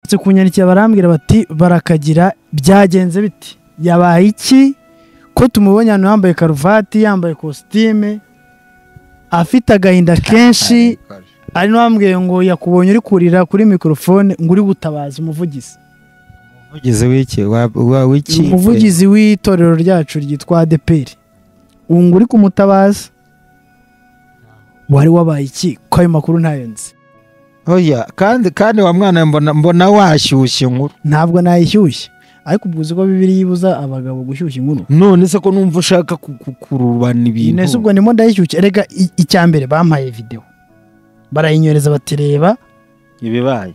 bagarutse kunyandikira barambwira bati barakagira byagenze biti yabaye iki ko tumubonye ahantu yambaye karuvati yambaye kositime afite agahinda kenshi ari n'uwambwiye ngo yakubonye uri kurira kuri mikorofone ngo uri gutabaza umuvugizi umuvugizi w'iki Wa- wa- w'iki umuvugizi w'itorero ryacu ryitwa adeperi ubu ngo uri kumutabaza wari wabaye iki ko ayo makuru ntayo nzi oya kandi kandi wa mwana mbona mbona washyushye inkuru ntabwo nayishyushye ariko ubwo uzi ko bibiri yibuza abagabo gushyushya inkuru none se ko numva ushaka ku- ku- kurubana ibintu ese ubwo ndimo ndayishyushye rega i- icya mbere bampaye videwo barayinyoreza batireba ibibaye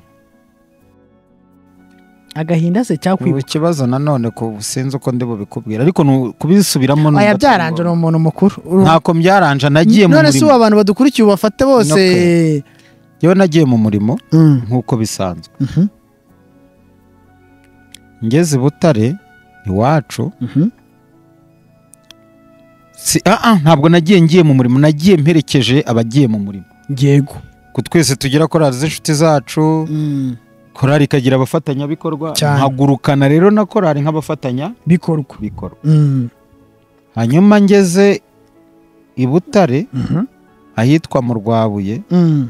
agahinda se ubu cyakwibuka ikibazo nanone ko sinzi uko ndi bubikubwira ariko nu- kubisubiramo numva aya byaranje ni umuntu mukuru ntako byaranje nagiye mu none se ubu murimo abantu badukurikiye ubafate bose Okay. yewe nagiye mu murimo Mm, nk'uko bisanzwe mhm, ngeze i butare iwacu mhm. si ah ah, ntabwo nagiye ngiye mu murimo nagiye mperekeje abagiye mu murimo yego ku twese tugira korali z'inshuti zacu Mm, korali ikagira abafatanyabikorwa Cyane. nkagurukana rero na korali nk'abafatanyabikorwa bikorwa Mm, hanyuma ngeze i butare mhm, ahitwa mu rwabuye mm.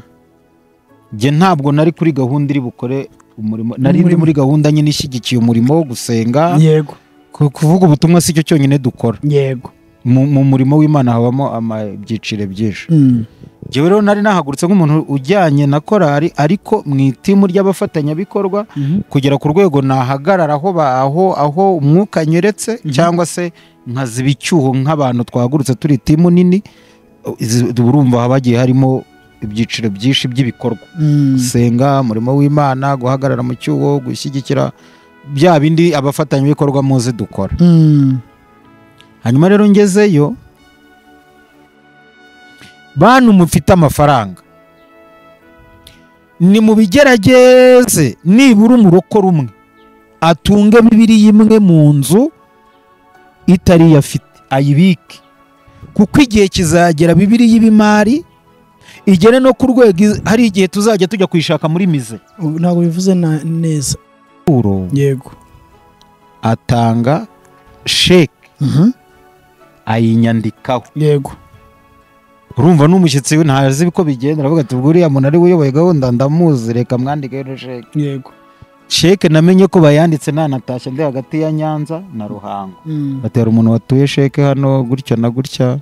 njye ntabwo nari kuri gahunda iri bukore umurimo nari ndi Umurimo. muri gahunda nyine ishyigikiye umurimo wo gusenga yego Ku- kuvuga ubutumwa si cyo cyonyine dukora yego mu, mu murimo w'imana habamo ama- ibyiciro byinshi Mm, njyewe rero nari nahagurutse nk'umuntu ujyanye na korali ariko mu itimu ry'abafatanyabikorwa mhm. kugera ku rwego nahagarara aho ba- aho aho umwuka anyeretse cyangwa se nkaziba icyuho nk'abantu twahagurutse turi timu nini izi- urumva haba hagiye harimo ibyiciro byinshi by'ibikorwa Mm, gusenga umurimo w'imana guhagarara mu cyuho gushyigikira bya bindi abafatanyabikorwa muzi dukora mm. hanyuma rero ngezeyo bantu mufite amafaranga ni mu bigerageze nibura umurokore umwe atunge bibiri imwe mu nzu itari yo afite ayibike kuko igihe kizagera bibiri y'ibimari igere no ku rwego iz- hari igihe tuzajya tujya kuyishaka muri mize Ubu ntabwo bivuze na- neza yego atanga sheke Mhm, ayinyandikaho yego urumva n'umushyitsi we ntazi uko bigenda aravuga ati ubwo uriya muntu ari we uyoboye gahunda ndamuzi reka mwandike rero sheke yego sheke namenye ko bayanditse nanatashye ndi hagati ya nyanza na ruhango Mm, batera umuntu watuye sheke hano gutya na gutya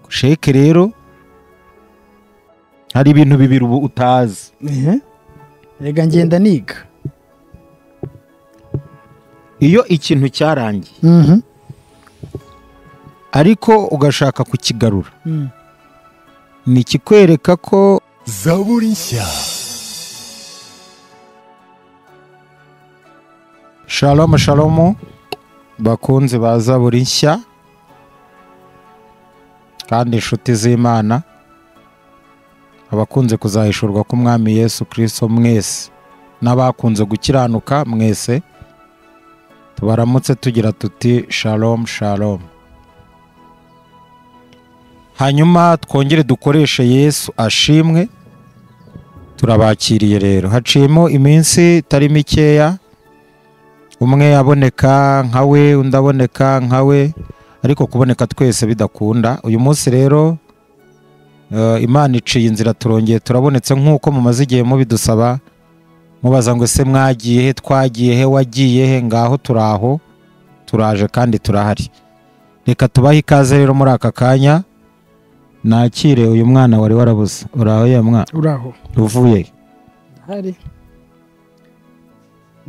sheke rero hari ibintu bibiri ubu utazi ehe. rega ngenda niga iyo ikintu cyarangiye Mhm, ariko ugashaka kukigarura mm. ni ikikwereka ko zaburi nshya shalomu shalomu bakunzi ba zaburi nshya kandi inshuti z'imana abakunze kuzahishurwa k'umwami yesu kirisito mwese n'abakunze gukiranuka mwese tubaramutse tugira tuti shalomu shalomu hanyuma twongere dukoreshe yesu ashimwe turabakiriye rero haciyemo iminsi itari mikeya umwe aboneka nka we undi aboneka nka we ariko kuboneka twese bidakunda uyu munsi rero eh, imana iciye inzira turongeye turabonetse nk'uko mumaze igihe mubidusaba mubaza ngo ese mwagiye he twagiye he wagiye he ngaho turaho turaje kandi turahari reka tubahe ikaze rero muri aka kanya nakire uyu mwana wari warabuze uraho ya mwana uraho uvuye he? ndahari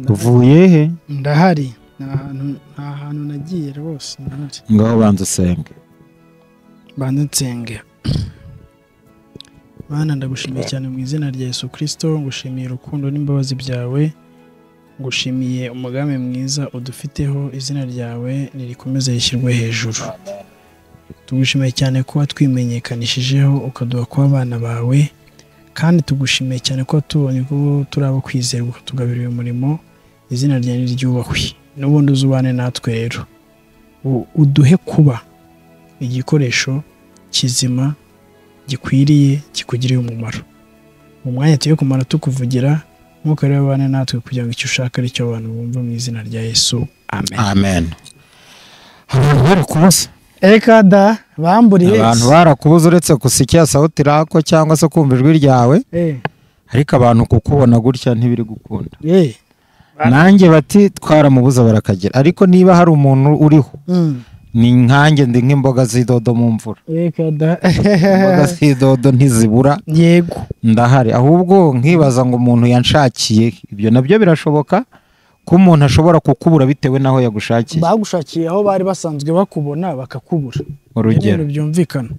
uvuye he ndahari nta hantu- nta hantu nagiye rwose ndahari ngaho banza usenge banze nsenge bana ndagushimiye cyane mu izina rya yesu kirisito ngushimiye urukundo n'imbabazi byawe ngushimiye umugambi mwiza udufiteho izina ryawe nirikomeze rishyirwe hejuru tugushimiye cyane kuba twimenyekanishijeho ukaduha kuba abana bawe kandi tugushimiye cyane ko tubonye ko turi abo kwizerwa tugabira uyu murimo izina ryawe niryubahwe n'ubundi uzubane natwe rero U- uduhe kuba igikoresho kizima gikwiriye kikugiriye umumaro mu mwanya tuyo kumara tukuvugira mwuka rero ubane natwe kugira ngo icyo ushaka ari cyo abantu bumva mu izina rya yesu amen amen abantu barakubuza reka da bamburiye abantu barakubuza uretse gusa icyasawuti rako cyangwa se kumva ijwi ryawe ariko abantu kukubona gutya ntibiri gukunda nanjye bati twaramubuza barakagira ariko niba hari umuntu uriho ni nkanjye ndi nk'imboga z'idodo mu mvura reka da imboga z'idodo ntizibura yego ndahari ahubwo nkibaza ngo umuntu yanshakiye ibyo nabyo birashoboka ko umuntu ashobora kukubura bitewe n'aho yagushakiye bagushakiye aho bari basanzwe bakubona bakakubura Ni urugero ibintu byumvikana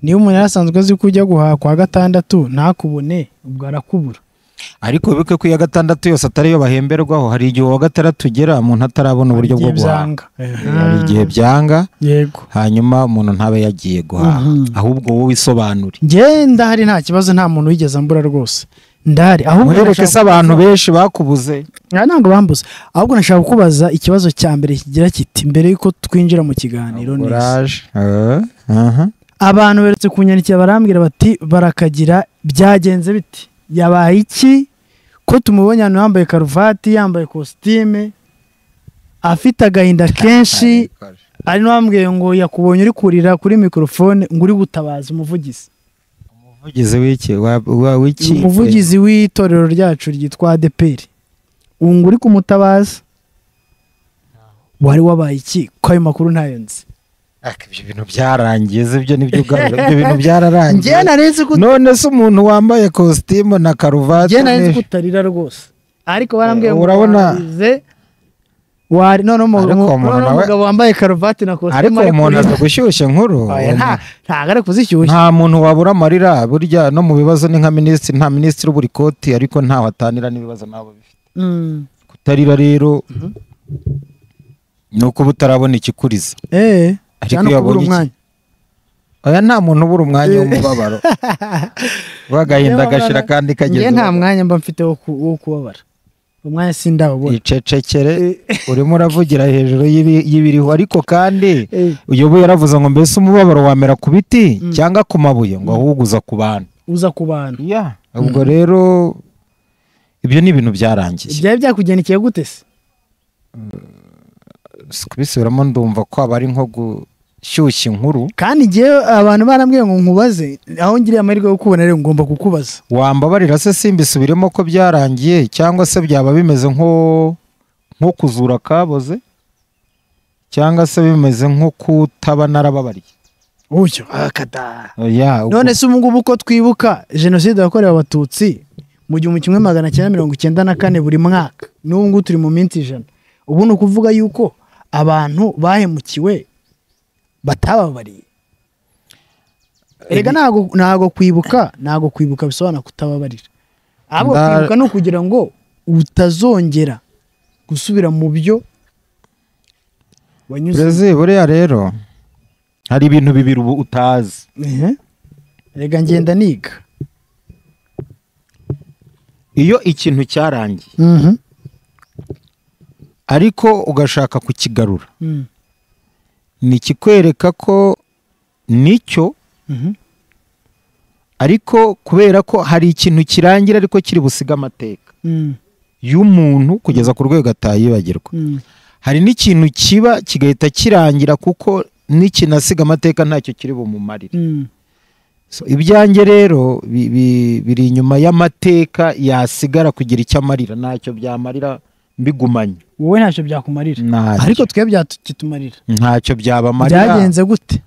niba umuntu yari asanzwe azi ko ujya guhaha kwa gatandatu ntakubone ubwo arakubura ariko wibuke ko iya gatandatu yose atari yo bahemberwaho hari igihe uwa gatandatu ugera umuntu atarabona uburyo bwo guhaha hari igihe byanga yego hanyuma umuntu ntabe yagiye guhaha Mhm. ahubwo wowe isobanure njyewe ndahari nta kibazo nta muntu wigeze ambura rwose ndahari ahubwo mwereke se nashaka- abantu benshi bakubuze Ah, ntabwo bambuze ahubwo nashaka kukubaza ikibazo cya mbere kigira kiti mbere y'uko twinjira mu kiganiro neza oraje Eh, aha. abantu beretse kunyandikira barambwira bati barakagira byagenze biti yabaye iki ko tumubonye ahantu yambaye karuvati yambaye kositime afite agahinda kenshi ari n'uwambwiye ngo yakubonye uri kurira kuri mikorofone ngo uri gutabaza umuvugizi umuvugizi w'iki wa- wa- w'iki umuvugizi w'itorero ryacu ryitwa adeperi ubu ngo uri kumutabaza wari wabaye iki ko ayo makuru ntayo nzi Ak, ibyo bintu byarangiye se ibyo nibyo ugarura ibyo bintu byararangiye njyewe nari nzi ko none se umuntu wambaye kositimu na karuvati njye nari nzi ne- ko utarira rwose ariko barambwiye Eh, ngo urabona- warize wari noneho umu- Ariko umu- umuntu noneho nawe- umugabo wambaye karuvati na ariko kositimu uwo muntu aza kurira. gushyushya inkuru Oya, nta- ntabwo ari kuzishyushya nta muntu wabura amarira burya no mu bibazo ni nka minisitiri nta minisitiri ubura ikoti ariko ntaho atanira n'ibibazo nabo bifite Mm. kutarira rero Mhm. ni ukuba utarabona ikikuriza Eh, ariko cyane kubura iyo abonye iki- umwanya. oya nta muntu ubura umwanya w'umubabaro wagahinda agashira kandi njye kageze nta mwanya mba mfite wo ku- wo kubabara umwanya sindawubona icecekere Eh. urimo uravugira hejuru y'ibi- y'ibiriho ariko kandi Eh, uyoboye yaravuze ngo mbese umubabaro wamera ku biti Mm. cyangwa ku mabuye ngo ahubwo uza ku bantu uza ku bantu ubwo rero ibyo ni ibintu byarangiye byari byakugenikiye gute se Si kubisubiramo ndumva ko aba ari nko gushyushya inkuru kandi njyewe abantu barambwiye ngo nkubaze aho ngiriye amahirwe yo kukubona rero ngomba kukubaza wambabarira se simbisubiremo ko byarangiye cyangwa se byaba bimeze nko nko kuzura akaboze cyangwa se bimeze nko kutaba narababariye uyu akada oya ubwo- none se ubu ngubu ko twibuka jenoside yakorewe abatutsi mu gihumbi kimwe magana cyenda mirongo icyenda na kane buri mwaka n'ubu ngubu turi mu minsi ijana ubu ni ukuvuga yuko abantu bahemukiwe batababariye rega ntago ntago kwibuka ntago kwibuka bisobanura kutababarira ahubwo Nda- kwibuka ni ukugira ngo utazongera gusubira mu byo wanyuze Brezi buriya rero hari ibintu bibiri ubu utazi Ehe. rega ngenda niga iyo ikintu cyarangiye Mhm. ariko ugashaka kukigarura Mm. ni ikikwereka ko nicyo Mhm. ariko kubera ko hari ikintu kirangira ariko kiri busige amateka Mm. y'umuntu kugeza ku rwego atayibagirwa Mm. hari n'ikintu kiba kigahita kirangira kuko n'ikinasiga amateka ntacyo kiri bumumarire Mm. So, ibyanjye rero bi- bi- biri inyuma y'amateka yasigara kugira icyo amarira ntacyo byamarira mbigumanye wowe ntacyo byakumarira ariko ntacyo twe byatumarira ntacyo byabamarira byagenze gute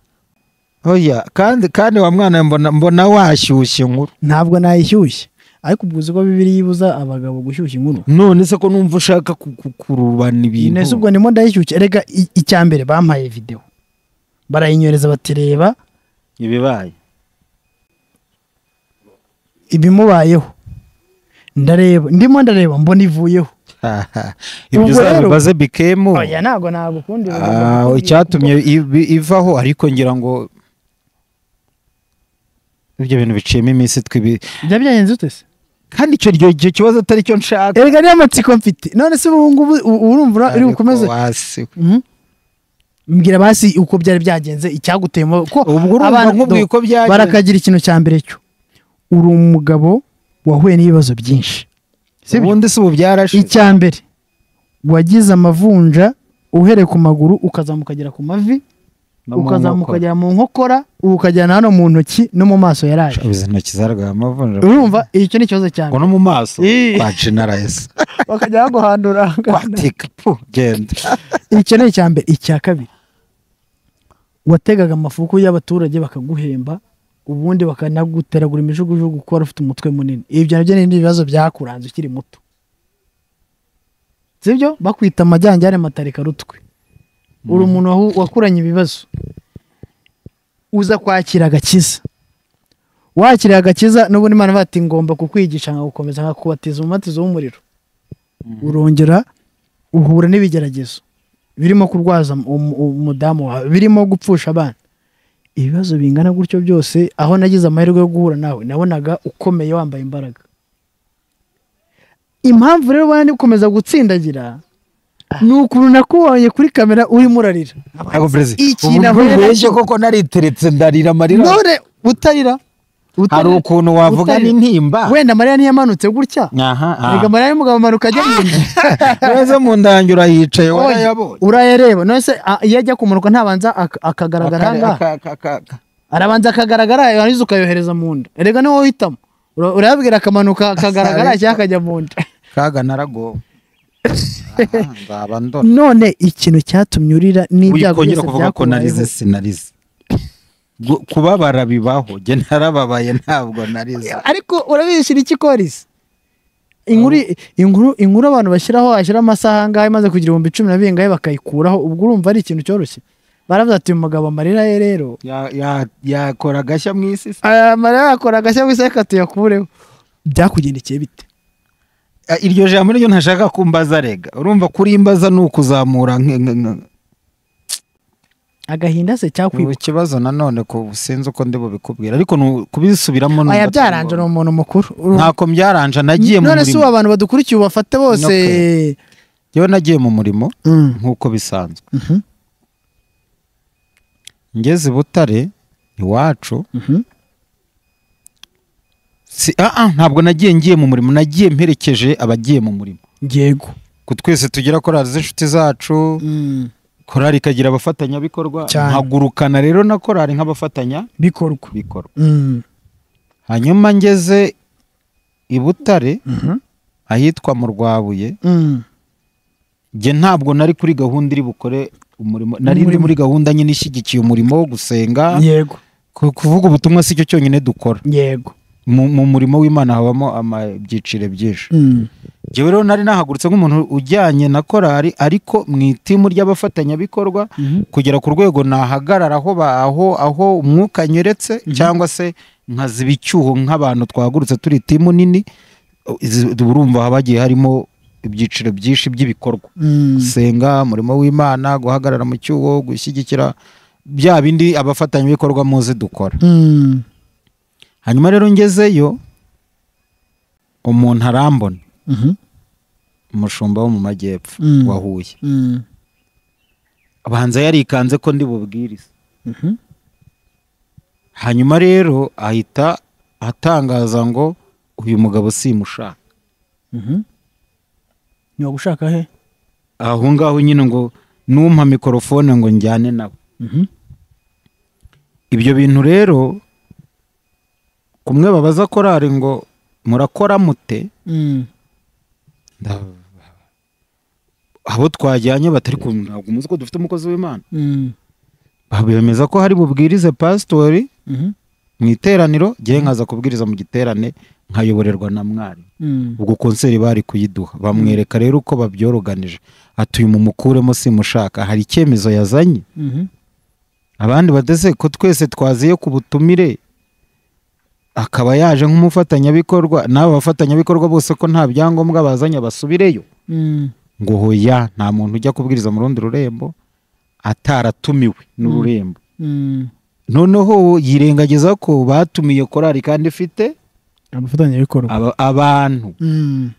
oya kandi kandi wa mwana mbona mbona washyushye inkuru ntabwo nayishyushye ariko ubwo uzi ko bibiri yibuza abagabo gushyushya inkuru none se ko numva ushaka ku- ku- kurubana ibintu nese ubwo ndimo ndayishyushya reka i- icya mbere bampaye videwo barayinyoreza bati reba ibibaye ibimubayeho ndareba ndimo ndareba mbona ivuyeho ibyo Ubwo rero- uzabibaze bikemu oya ntabwo nagukunda ibi Ah, bintu kuko- icyatumye ibi- ivaho ariko ngira ngo ibyo bintu biciyemo iminsi twibi byaba byagenze gute se kandi icyo ryo- icyo kibazo atari cyo nshaka erega niyo matsiko mfite none se ubu ngubu u- urumva ura- uri bukomeze Ariko wasi- Mhm. mbwira basi uko byari byagenze icyaguteye mu- ko ubwo urumva abantu- nkubwiye uko byagenze barakagira ikintu cya mbere cyo uri umugabo wahuye n'ibibazo byinshi sibyo ubundi si ubu byarashize icya mbere wagize amavunja uhereye ku maguru ukazamuka ukagera ku mavi no mu ukazamuka nkokora. ukagera mu nkokora ubu ukajyana hano mu ntoki no mu maso yaraje izi ntoki zaragaye amavunja urumva icyo ni ikibazo cyane ngo no mu maso Ii. kwa generalize bakajya baguhandura kwatika pu genda icyo ni icya mbere icya kabiri wategaga amafuku y'abaturage bakaguhemba ubundi bakanaguteragura imijugujugu kuko wari ufite umutwe munini ibyo nabyo ni ibindi bibazo byakuranze ukiri muto sibyo bakwita amajyanjyane matarikarutwe uri umuntu wahu- wakuranye ibibazo uza kwakira agakiza wakira agakiza n'ubundi imana ivuga ati ngomba kukwigisha nkagukomeza nkakubatiza umubatizo w'umuriro urongera uhura n'ibigeragezo birimo kurwaza um- um- umudamu wawe birimo gupfusha abana ibibazo bingana gutyo byose aho nagize amahirwe yo guhura nawe nabonaga ukomeye wambaye imbaraga impamvu rero ubona ndi gukomeza gutsindagira ni ukuntu nakubonye kuri kamera urimo urarira ntabwo perezida Iki ubu nahuye nacyo. ngubeshye koko nariteretse ndarira amarira none utarira hari utarira ukuntu wavuga utarira. n'intimba wenda mariya ntiyamanutse gutya aha aha. erega mariya y'umugabo amanuka ajya mu nda neza mu ndangiro yicaye warayabonye urayareba none se a- iyo ajya kumanuka ntabanza ak- akagaragara Aka- ahangaha aka- aka- aka- aka. arabanza akagaragara yarangiza ukayohereza mu nda erega niwo uhitamo Ura- urayabwira akamanuka akagaragara cyangwa akajya mu nda kaga naragowe Aha, nzaba ndora none ikintu cyatumye urira n'ibyago wikongera byose kuvuga ko narize byakubayeho sinarize Gu- kubabara bibaho jye narababaye ntabwo narize ariko urabishyira iki korisi inkuru inkuru inkuru abantu bashyiraho washyira amasaha angahe maze kugira ibihumbi cumi na bingahe bakayikuraho ubwo urumva ari ikintu cyoroshye baravuze ati uyu mugabo amarira ye rero Ya- ya- yakora agashya mu isi se. aya marira yakora agashya gusa reka tuyakureho byakugendekeye bite Ah, iryo jambo niryo ntashaka kumbaza rega urumva kurimbaza ni ukuzamura nk- nk- nk- agahinda se cyakwibuka ubu ikibazo nanone ku sinzi uko ndi bubikubwira ariko ni u- kubisubiramo ni aya uguta- byaranje ni umuntu mukuru ntako byaranje nagiye mu none si ubu murimo abantu badukurikiye ubafate bose yewe nagiye mu murimo nk'uko bisanzwe Mhm. ngeze i butare iwacu si ah, ah, ntabwo nagiye ngiye mu murimo nagiye mperekeje abagiye mu murimo yego ku twese tugira korali z'inshuti zacu korali ikagira abafatanyabikorwa Cyane. nkagurukana rero na korali nk'abafatanyabikorwa bikorwa Mm. hanyuma ngeze i butare Mhm. ahitwa mu rwabuye Mm. njye ntabwo nari kuri gahunda iri bukore umurimo nari ndi muri gahunda nyine ishyigikiye umurimo wo gusenga yego Ku- kuvuga ubutumwa si cyo cyonyine dukora yego mu, mu murimo w'imana habamo ama- ibyiciro byinshi Mm. njyewe rero nari nahagurutse nk'umuntu ujyanye na korali ariko mu itimu ry'abafatanyabikorwa Mhm. kugera ku rwego nahagarara aho ba- aho aho umwuka anyeretse cyangwa se nkaziba icyuho nk'abantu twahagurutse turi timu nini izi- urumva haba hagiye harimo ibyiciro byinshi by'ibikorwa Mm. gusenga umurimo w'imana guhagarara mu cyuho gushyigikira bya bindi abafatanyabikorwa muzi dukora Mm. hanyuma rero ngezeyo umuntu arambona Mhm. umushumba wo mu majyepfo Mm. wa Huye Mm. abanza yarikanze ko ndi bubwirize Mhm. hanyuma rero ahita atangaza ngo uyu mugabo simushaka Mhm. ni wagushaka he aho ngaho nyine ngo numpa mikorofone ngo njyane nawe Mhm. ibyo bintu rero kumwe babaza korari ngo murakora mute Mm. Nda- abo twajyanye batari kumwe ntabwo umuzi ko dufite umukozi w'imana Mm. bemeza ko hari bubwirize pasitori Mhm. mu iteraniro ngewe nkaza kubwiriza mu giterane nkayoborerwa na mwarimu Mm. ubwo konseri bari kuyiduha bamwereka rero uko babyoroganije ati uyu mumukuremo simushaka hari icyemezo yazanye Mhm. abandi badeze ko twese twaziye ku butumire akaba yaje nk'umufatanyabikorwa n'aba bafatanyabikorwa bose ko nta byangombwa bazanye basubireyo Mm. ngo hoya nta muntu ujya kubwiriza mu rundi rurembo ataratumiwe n'ururembo Mm. noneho yirengagiza ko batumiye korari kandi ifite abafatanyabikorwa aba- abantu Mm.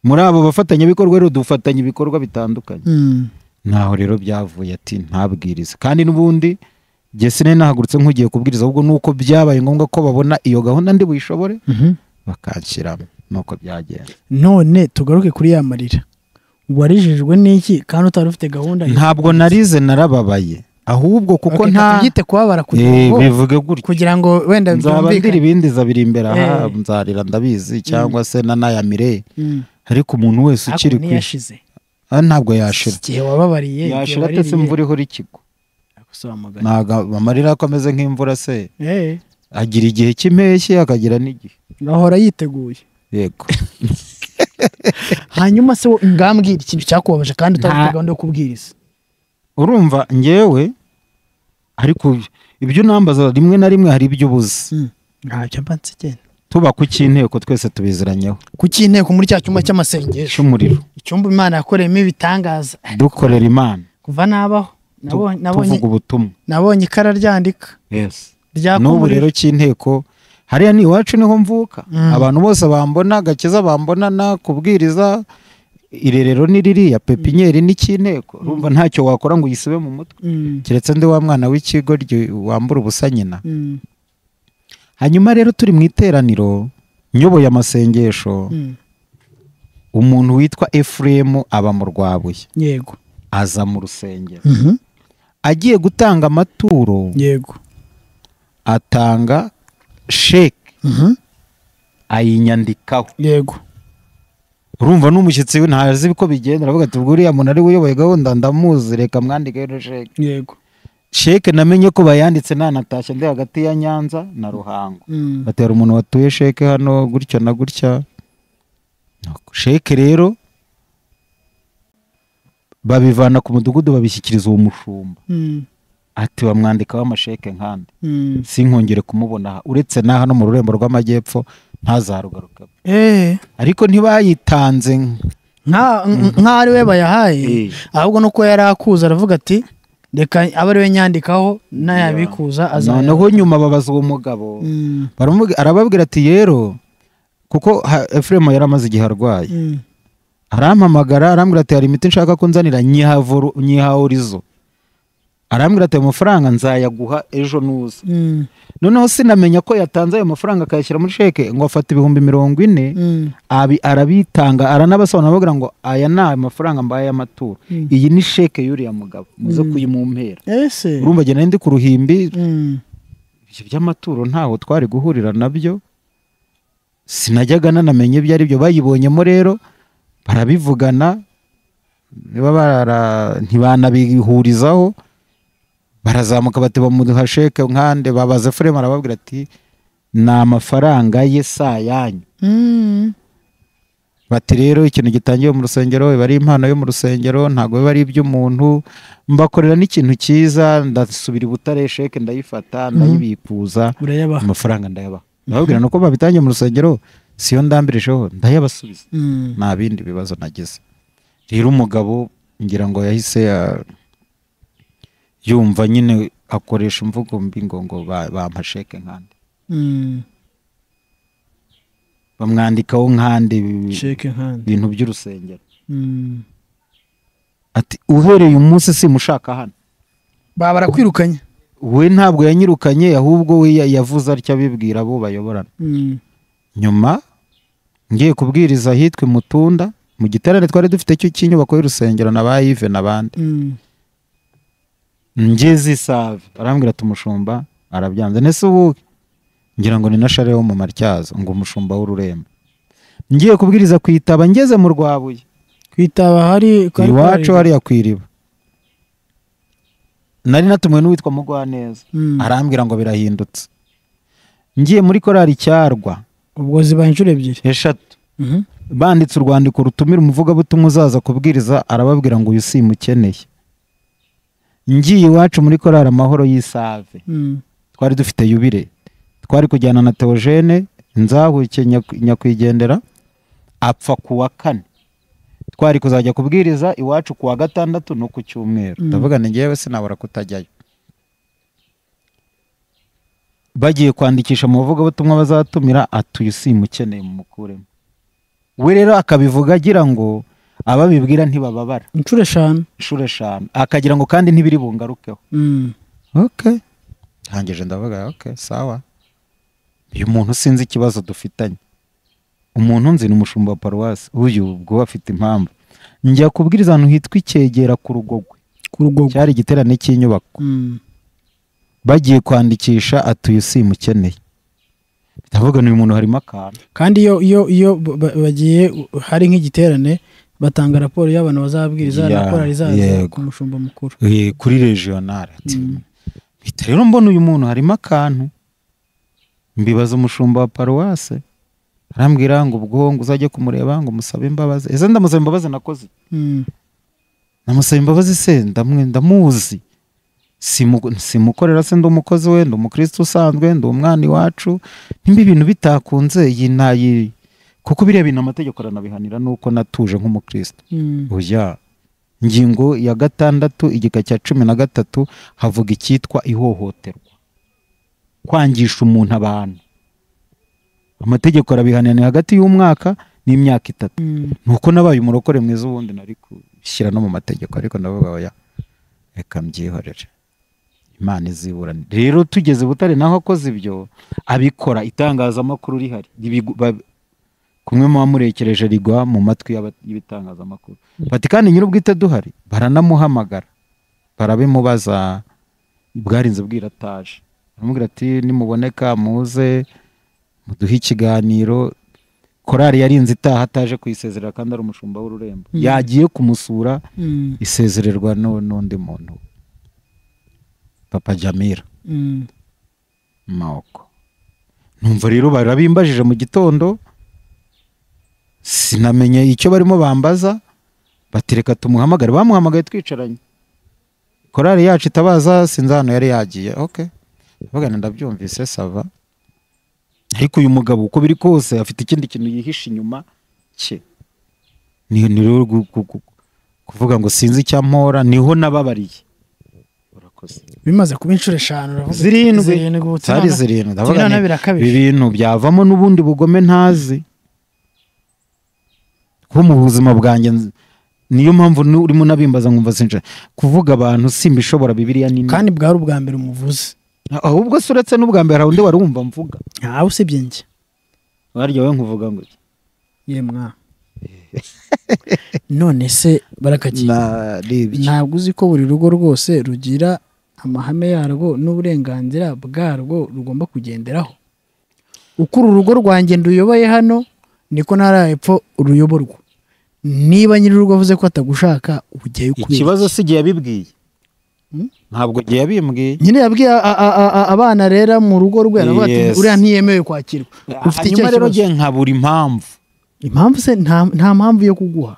muri abo bafatanyabikorwa rero dufatanya ibikorwa bitandukanye Mm. ntaho rero byavuye ati ntabwirize kandi n'ubundi jye sinari nahagurutse nk'ugiye kubwiriza ahubwo nuko byabaye ngombwa ko babona iyo gahunda ndi buyishobore Mhm. bakanshyiramo nuko byagenda none tugaruke kuri ya marira warijijwe n'iki kandi utari ufite gahunda ntabwo narize narababaye ahubwo kuko Okay, nta reka tubyite kubabara kugira Eh, ngo bivuge gutyo kugira ngo wenda nzaba ndira byumvikane ibindi zabiri imbere aha Eh. nzarira ndabizi cyangwa se nanayamire Mm. ariko umuntu wese Ariko ukiri ku ntiyashize Ah, ntabwo yashira igihe wababariye igihe yashira atese waririye. imvura ihora ikigwa Gusobanura. ntabwo amarira ko ameze nk'imvura se Eh, agira igihe cy'impeshyi akagira n'igihe ahora yiteguye yego hanyuma se wo- ngambwira ikintu cyakubabaje kandi utari ufite gahunda yo kubwiriza urumva ngewe ariko ibyo unambaza rimwe na rimwe hari ibyo ubuze ntacyo mba nsigena tuba ku cy'inteko twese tubiziranyeho kuki inteko muri cya cyumba cy'amasengesho cy'umuriro icyumba imana yakoreyemo ibitangaza dukorera imana kuva nabaho Tu- nabonye- nabonye tuvuga ubutumwa nabonye ikara ryandika yes ryaka n'ubu umuriro rero cy'inteko hariya ni iwacu niho mvuka Mm. abantu bose bambona gakiza bambonana kubwiriza irerero ni ririya pepinyeri ni cy'inteko urumva ntacyo wakora ngo uyisibe mu mutwe Mm, keretse ndi wa mwana w'ikigo ryo- wambura ubusa nyina mm, hanyuma rero turi mu iteraniro nyoboye amasengesho mm. umuntu witwa efuremu aba mu rwabuye yego aza mu rusengero Mhm. agiye gutanga amaturo yego atanga sheke Mhm. ayinyandikaho yego urumva n'umushyitsi we ntazi ko bigenda aravuga ati ubwo uriya muntu ari we uyoboye gahunda ndamuzi reka mwandike rero sheke yego sheke namenye ko bayanditse nanatashye ndi hagati ya nyanza na ruhango Mm. batera umuntu watuye sheke hano gutya na gutya sheke rero babivana ku mudugudu babishyikiriza uwo mushumba Mm, ati bamwandikaho amasheke nkandi mm. sinkongere kumubona aha uretse na hano mu rurembo rw'amajyepfo ntazarugaruka Eh, ariko ntibayitanze nka- nk- nk'aho ari we bayahaye Eh. ahubwo nuko yari akuza aravuga ati reka abe ari we nyandikaho n'ayabikuza azana noneho nyuma babaza uwo mugabo Mm, Baramubi- arababwira ati yero kuko ha- efuremu yari amaze igihe arwaye mm. arampamagara arambwira ati hari imiti nshaka kunzanira nyiha voru- nyiha orizo arambwira ati ayo mafaranga nzayaguha ejo nuza Mm, noneho sinamenya ko yatanze ayo mafaranga akayashyira muri sheke ngo afata ibihumbi mirongo ine mm. abi arabitanga aranabasobanura bavuga ngo aya ni amafaranga mbaye y'amaturo Mm. iyi ni sheke y'uriya mugabo muze kuyimumpera ese urumva njye nari ndi ku ruhimbi Mm, ibyo by'amaturo ntaho twari guhurira nabyo sinajyaga nanamenye ibyo ari byo bayibonyemo rero barabivugana niba bara- ntibanabihurizaho barazamuka bati bamuduha sheke nkande babaza furema arababwira ati ni amafaranga ye si ayanyu mm. bati rero ikintu gitangiwe mu rusengero biba ari impano yo mu rusengero ntabwo biba ari iby'umuntu mbakorera n'ikintu cyiza ndasubira i butare sheke ndayifata ndayibikuza urayabaha amafaranga ndayabaha ndababwira nuko babitangiye mu rusengero siyo ndambirijeho ndayabasubiza Mm. nta bindi bibazo nagize rero umugabo ngira ngo yahise ya- yumva nyine akoresha imvugo mbi ngo ngo ba- bampa sheke nkande Mm. bamwandikaho nkande ibi- shake hand ibintu by'urusengero Mm. ati uhereye umunsi simushaka hano baba barakwirukanye we ntabwo yanyirukanye ahubwo we ya- yavuze atyo abibwira abo bayoborana Mm. nyuma ngiye kubwiriza ahitwa imutunda mu giterane twari dufite cyo cy'inyubako y'urusengero na ba yive n'abandi Mm. ngeze isave arambwira ati umushumba arabyanze nese ubuke ngira ngo ni na share wo mu matyazo ngo umushumba w'ururembo ngiye kubwiriza ku itaba ngeze mu rwabuye kwitaba hari kwari iwacu kwari- hariya ku iriba nari natumiwe n'uwitwa mugwaneza Mm. arambwira ngo birahindutse ngiye muri korali cyarwa ubwo zibaye inshuro ebyiri eshatu Mhm. banditse urwandiko rutumira umuvugabutumwa uzaza kubwiriza arababwira ngo uyu si mukeneye ngiye iwacu muri korali amahoro y'isave Mm. twari dufite yubire twari kujyana na teogene nzahuke Nyaku- nyakwigendera apfa ku wa kane twari kuzajya kubwiriza iwacu ku wa gatandatu no ku cyumweru Mm. ndavuga ni ngewe sinabura kutajyayo bagiye kwandikisha mu bavugabutumwa bazatumira ati uyu si mukeneye mumukuremo we rero akabivuga agira ngo ababibwira ntibababara inshuro eshanu inshuro eshanu akagira ngo kandi ntibiri bungarukeho Mm. okay rangije ndavuga okay sawa uyu muntu sinzi ikibazo dufitanye umuntu nzi ni umushumba wa paruwasi uyu ubwo we afite impamvu njya kubwiriza ahantu hitwa icyegera ku rugogwe ku rugogo cyari igiterane cy'inyubako Mm. bagiye kwandikisha atuye usimukeneye ndavuga ni uyu muntu harimo akantu kandi iyo iyo iyo ba- ba- bagiye hari nk'igiterane batanga raporo y'abantu bazabwiriza Ya, raporo izaza yego. ku mushumba mukuru Eh, kuri regional ati mpita rero mbona uyu muntu harimo akantu mbibaza umushumba wa paruwase arambwira ngo ubwo ngo uzajye kumureba ngo umusabe imbabazi ese ndamusaba imbabazi nakoze Mm. namusaba imbabazi se ndamwe ndamuzi Simu- simukorera se ndi umukozi we ndi umukristo usanzwe ndi umwana iwacu nimba ibintu bitakunze iyi ntayi kuko biriya bintu amategeko aranabihanira nuko natuje nk'umukristo Mm. oya ingingo ya gatandatu igika cya cumi na gatatu havuga icyitwa ihohoterwa kwangisha umuntu abantu amategeko arabihanira hagati y'umwaka n'imyaka itatu Mm. nuko nabaye umurokore mwiza ubundi nari kubishyira no mu mategeko ariko ndavuga oya reka mbyihorere imana iziburane rero tugeze butare naho akoze ibyo abikora itangazamakuru rihari Ibigu- ba- kumwe mu bamurekereje rigwa mu matwi y'aba- y'ibitangazamakuru bati kandi nyir'ubwite duhari baranamuhamagara barabimubaza bwarinze bwirataje baramubwira ati nimuboneka muze muduhe ikiganiro korari yarinze itaha ataje kuyisezerera kandi ari umushumba w'ururembo Mm. yagiye kumusura Mm. isezererwa nu- n'undi muntu papa jamira Mm. moko numva rero barabimbajije mu gitondo sinamenye icyo barimo bambaza batereka tumuhamagare bamuhamagaye twicaranye korari yacu itabaza sinzi ahantu yari yagiye ok bagana ndabyumvise sava ariko uyu mugabo uko biri kose afite ikindi kintu yihishe inyuma cye ni ni rero gu- gu- gu- kuvuga ngo sinzi icyampora niho nababariye urakoze bimaze kuba inshuro eshanu uravuga Zirindwi. zirindwi ubu zari turabona- zirindwi ndavuga turabona nti ibi birakabije bintu byavamo n'ubundi bugome ntazi kuko mu buzima bwanjye nzi- niyo mpamvu nu- urimo unabimbaza nkumva sinca kuvuga abantu simbishobora bibiriya nini kandi bwari ubwa mbere umuvuze ahubwo se uretse n'ubwa mbere hari undi wari wumva mvuga ntawe usibye njye warya we nkuvuga ngo iki? yemwa none se barakagiye naribye ntabwo uzi ko buri rugo rwose rugira amahame yarwo n'uburenganzira bwarwo rugomba kugenderaho uko uru rugo rwanjye nduyoboye hano niko ntara hepfo ruyoborwa niba nyir'urugo avuze ko atagushaka ujyayo ukubera ikibazo si igihe yabibwiye Hmm? ntabwo igihe yabimbwiye nyine yabwiye a- a- a- a- abana rera mu rugo rwe aravuga ati Yes. uriya ntiyemewe kwakirwa ufite icyo hanyuma rero kibazo ngiye nkabura impamvu impamvu se nta nta mpamvu yo kuguha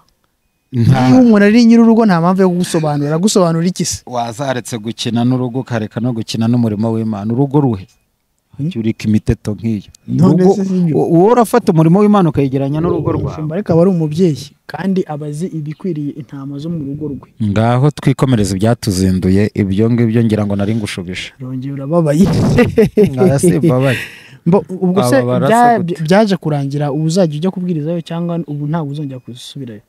Nta- niba umuntu ari nyir'urugo nta mpamvu yo kugusobanurira agusobanura iki se wazaretse gukina n'urugo ukareka no gukina n'umurimo w'imana urugo ruhe Jya urika imiteto nk'iyo None Urugo- se si ibyo? u- wowe urafata umurimo w'imana ukayegeranya n'urugo rwawe umushumba ariko aba ari umubyeyi kandi aba azi ibikwiriye intama zo mu rugo rwe ngaho twikomereza ibyatuzinduye ibyo ngibyo ngira ngo nari ngushubije arongera urababaye Oya, si mbabaye. Mbo- ubwo se Wababara se bya- gute? byaje kurangira ubu uzajya ujya kubwirizayo cyangwa ubu ntabwo uzongera kuzisubirayo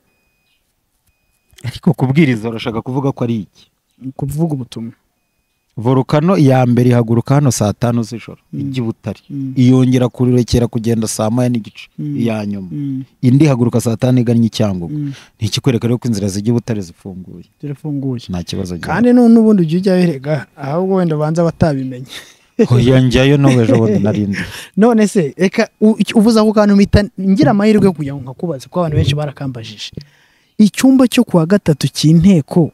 ariko kubwiriza urashaka kuvuga ko ari iki kuvuga ubutumwa volukano iya mbere ihaguruka hano saa tanu z'ijoro ijya i butare Mm. iyongera kurekera kugenda saa moya n'igice Mm. iya nyuma Mm, indi ihaguruka saa tanu igannye icyangugu mm, ni ikikwereka rero ko inzira zijya i butare zifunguye zirafunguye nta kibazo gihari. kandi nu- n'ubundi ujya ujyayo erega ahubwo wenda ubanza batabimenye yongeyeyo n'ubu ejo bundi narindi none se reka u- icyo- uvuze ako kantu mpita ngira amahirwe yo kujya ngo nkakubaze kuko abantu benshi barakambajije icyumba cyo kuwa gatatu cy'inteko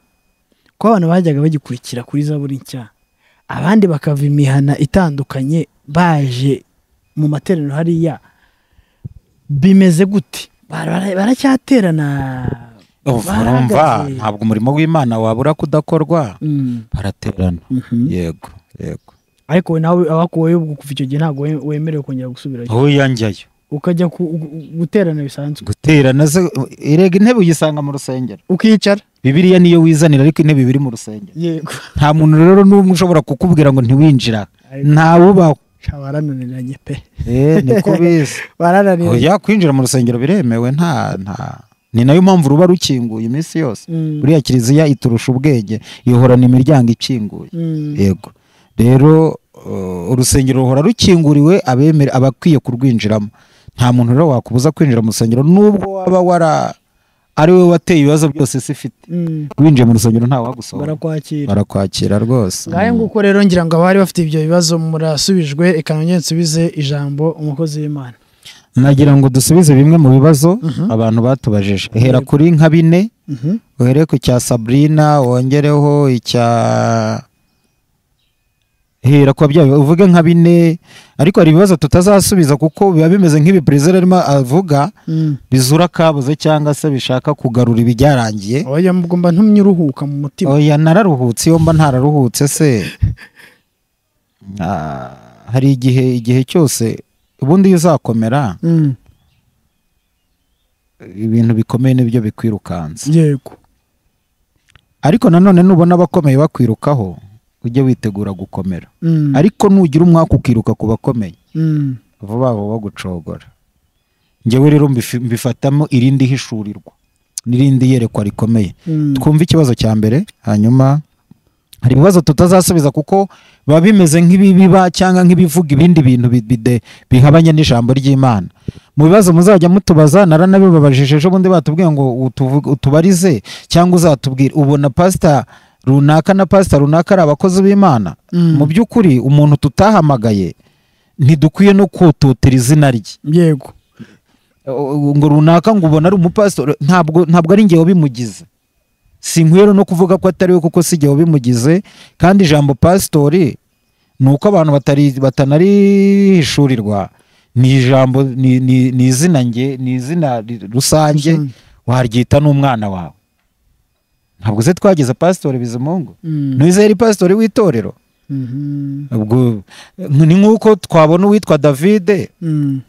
ko abantu bajyaga bagikurikira kuri za buri nshya abandi bakava imihana itandukanye baje mu materaniro hariya bimeze gute Bara- bara- baracyaterana urumva Barahagaze. ntabwo umurimo w'imana wabura kudakorwa Mm, baraterana mhm. yego yego ariko we nawe abakuweyo ubwo kuva icyo gihe ntabwo we- wemerewe kongera gusubirayo aho yongeyeyo ukajya ku- gu- gu- guterana bisanzwe guterana se irega intebe uyisanga mu rusengero ukicara bibiliya niyo wizanira ariko intebe iba iri mu rusengero yego nta muntu rero n'umwe ushobora kukubwira ngo ntiwinjira ntawubaho barananiranye pe eh niko bizi barananiranye oya kwinjira mu rusengero biremewe nta nta ni nayo mpamvu ruba rukinguye iminsi yose Mm. buriya kiliziya iturusha ubwenge ihorana imiryango ikinguye Mm. yego rero uh, urusengero ruhora rukinguriwe abemere abakwiye kurwinjiramo nta muntu rero wakubuza kwinjira mu rusengero nubwo waba wara ari we wateye ibibazo byose isi ifite Mm, winjiye mu rusengero ntawagusohora barakwakira barakwakira rwose ngahe nguko rero ngira ngo abari bafite ibyo bibazo murasubijwe reka nongere nsubize ijambo umukozi w'imana nagira ngo dusubize bimwe mu bibazo Mhm. abantu batubajije hera kuri nka bine Mhm. uhere ku cya sabrina wongereho icya hera ku babyeyi uvuge nka bine ariko hari ibibazo tutazasubiza kuko biba bimeze nk'ibiperezida arimo avuga Mm. bizura akabuze cyangwa se bishaka kugarura ibyarangiye oya mbwo mba ntumye uruhuka mu mutima oya nararuhutse iyo mba ntararuhutse se Ah, hari igihe igihe cyose ubundi iyo uzakomera Mm, ibintu bikomeye nibyo bikwirukansa yego ariko nanone nubona abakomeye bakwirukaho ujye witegura gukomera Mm, ariko nugira umwaka ukiruka ku bakomeye mm, vuba vuba bagucogora ngewe rero mbifi- mbifatamo irindi hishurirwa n'irindi yerekwa rikomeye mm. twumve ikibazo cya mbere hanyuma hari ibibazo tutazasubiza kuko biba bimeze nk'ibibiba cyangwa nk'ibivuga ibindi bintu bi- bide- bihabanye n'ijambo ry'imana mu bibazo muzajya mutubaza naranabibabajije ejo bundi batubwiye ngo utuvu- utubarize cyangwa uzatubwira ubona pasita runaka na pasita runaka ari abakozi b'imana Mm. mu by'ukuri umuntu tutahamagaye ntidukwiye no kututira izina rye yego O- ngo runaka ngo ubona ari umupasitori ntabwo ntabwo ari ngewe bimugize sinkwiye no kuvuga ko atari we kuko si ngewe bimugize kandi ijambo pasitori ni uko abantu batari batanarihishurirwa ni ijambo ni, ni, ni izina nge ni izina ri- rusange Rusange. waryita n'umwana wawe ntabwo se twageze pasitori bizimungu Mm, ntuzere pasitori w'itorero mhm, ubwo ni nk'uko twabona uwitwa davide mm,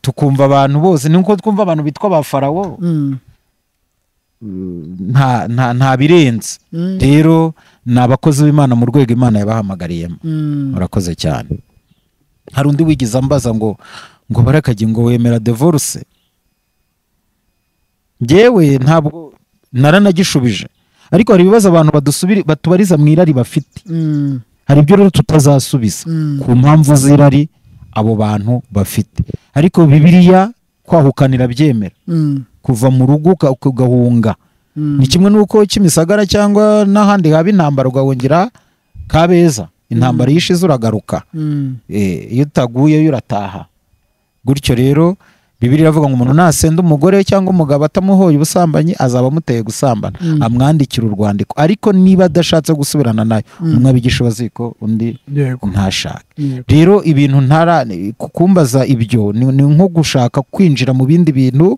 tukumva abantu bose ni uko twumva abantu bitwa ba farawo mm, nta, nta, nta birenze mm, rero ni abakozi b'imana mu rwego imana yabahamagariyemo mm. murakoze cyane hari undi wigize ambaza ngo ngo barakajye ngo wemera divorce njyewe ntabwo naranagishubije ariko hari ibibazo abantu badusubiri batubariza mu irari bafite Mm, hari ibyo rero tutazasubiza mm, ku mpamvu z'irari abo bantu bafite ariko bibiliya kwahukanira byemera mm, kuva mu rugo uka- ugahunga mm. ni kimwe n'uko kimisagara cyangwa n'ahandi haba intambara ugahungira kabeza intambara yishize uragaruka Mm, Eh, iyo utaguyeyo urataha gutyo rero bibiri iravuga ngo umuntu nasenda umugore we cyangwa umugabo atamuhoye ubusambanyi azaba amuteye gusambana Mm. amwandikira urwandiko ariko niba adashatse gusubirana nayo Mm. umwe abigisha baziko undi yego ntashake yego rero ibintu ntara ni- ku- kumbaza ibyo ni ni nko gushaka kwinjira mu bindi bintu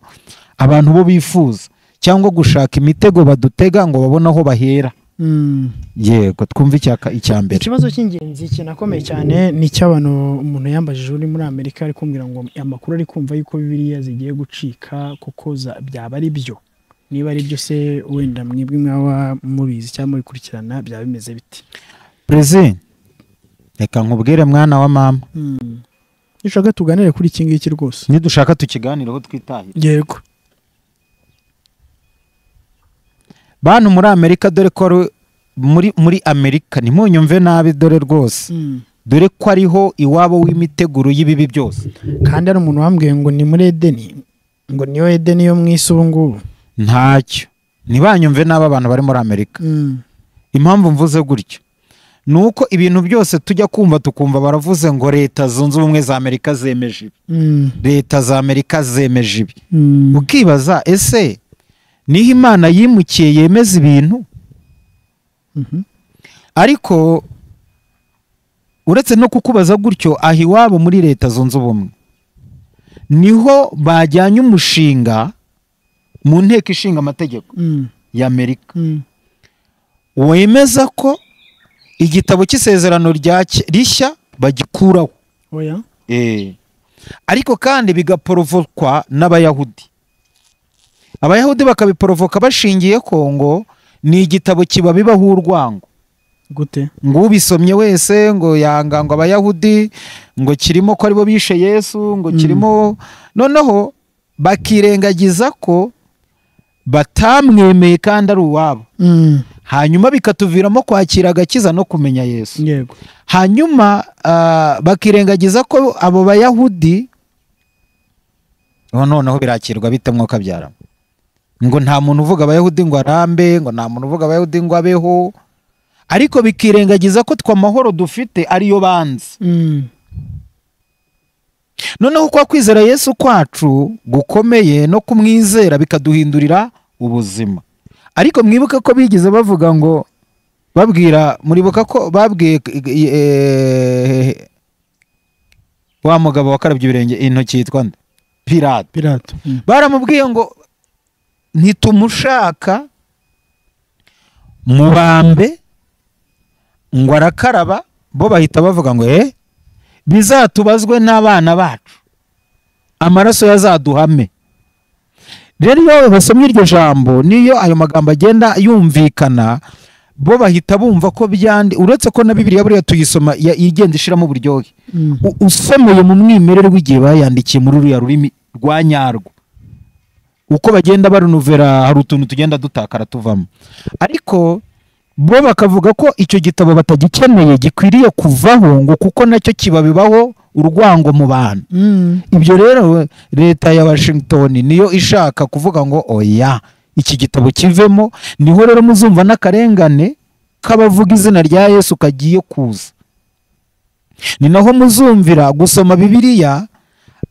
abantu bo bifuza cyangwa gushaka imitego badutega ngo babone aho bahera Mm. yego twumve icyaka icya mbere ikibazo cy'ingenzi kinakomeye cyane ni icy'abantu umuntu yambajije uri muri amerika ari kumbwira ngo amakuru ari kumva yuko bibiliya zigiye gucika kuko za- byaba ari byo niba ari byo se wenda mwebwe mwaba mubizi cyangwa mubikurikirana byaba bimeze biti perezida reka nkubwire mwana wa mama Mm. Iyo ushaka tuganire kuri iki ngiki rwose nidushaka tukiganireho twitahire yego bantu muri amerika dore ko ari muri muri amerika ntimunyumve nabi dore rwose dore ko ariho iwabo w'imiteguro y'ibibi byose kandi hari umuntu wambwiye ngo ni muri edeni ngo niyo edeni yo mu isi ubu ngubu ntacyo ntibanyumve nabi abantu bari muri amerika Mm. impamvu mvuze gutyo ni uko ibintu byose tujya kumva tukumva baravuze ngo leta zunze ubumwe za amerika zemeje ibi Mm. leta za amerika zemeje ibi Mm. ukibaza ese niho imana yimukiye yemeza ibintu Mhm. ariko uretse no kukubaza gutyo aha iwabo muri leta zunze ubumwe niho bajyanye umushinga mu nteko ishinga amategeko Mm. y'amerika Mm. wemeza ko igitabo cy'isezerano rya ke- rishya bagikuraho oya ariko kandi bigaporovokwa n'abayahudi abayahudi bakabiporovoka bashingiye ko ngo ni igitabo kibabibaho urwango gute ngo ubisomye wese ngo yanga ngo abayahudi ngo kirimo ko aribo bishe yesu ngo Mm. kirimo noneho bakirengagiza ko batamwemeye kandi ari uwabo Mm. hanyuma bikatuviramo kwakira agakiza no kumenya yesu yego hanyuma ah, bakirengagiza ko abo bayahudi ubu noneho birakirwa bite mwuka byara ngo nta muntu uvuga abayahudi ngo arambe ngo nta muntu uvuga abayahudi ngo abeho ariko bikirengagiza ko twe amahoro dufite ariyo banze Mm. noneho kwa kwizera yesu kwacu gukomeye no kumwizera bikaduhindurira ubuzima ariko mwibuke ko bigize bavuga ngo babwira muribuka ko babwiye eh, wa mugabo wakarabye ibirenge intoki yitwa nde? pirate Pilato. Mm. baramubwiye ngo ntitumushaka mubambe ngo arakaraba bo bahita bavuga ngo eh bizatubazwe n'abana bacu amaraso yazaduhame rero iyo basomye iryo jambo niyo ayo magambo agenda yumvikana bo bahita bumva ko byandi uretse ko na bibiriya buriya tuyisoma ya- igenda ishiramo uburyohe Mm. u- usomeye mu mwimerere w'igihe bayandikiye muri ruriya rurimi rwa nyarwo uko bagenda barunuvera hari utuntu tugenda dutakara tuvamo ariko bo bakavuga ko icyo gitabo batagikeneye gikwiriye kuvaho ngo kuko nacyo kibabibaho urwango mu bantu Mm. ibyo rero leta ya washington niyo ishaka kuvuga ngo oya iki gitabo kivemo niho rero muzumva n'akarengane k'abavuga izina rya yesu kagiye kuza ni naho muzumvira gusoma bibiliya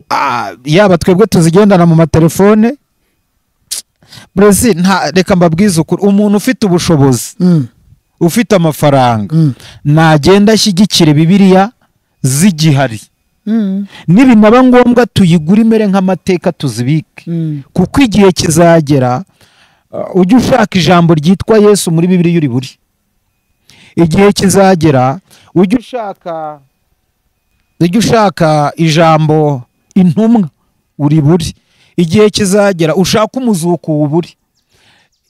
ah, yaba twebwe tuzigendana mu matelefone burezi nta reka mbabwize ukuri umuntu ufite ubushobozi Mm. ufite amafaranga Mm. nagenda ashyigikire bibiliya zigihari Mm. nibinaba ngombwa tuyigure imere nk'amateka tuzibike Mm. kuko igihe kizagera uh, ujye ushaka ijambo ryitwa yesu muri bibiri yuri buri igihe kizagera ujye ushaka ujye ushaka ijambo intumwa uri buri igihe kizagera ushake umuzuko uburi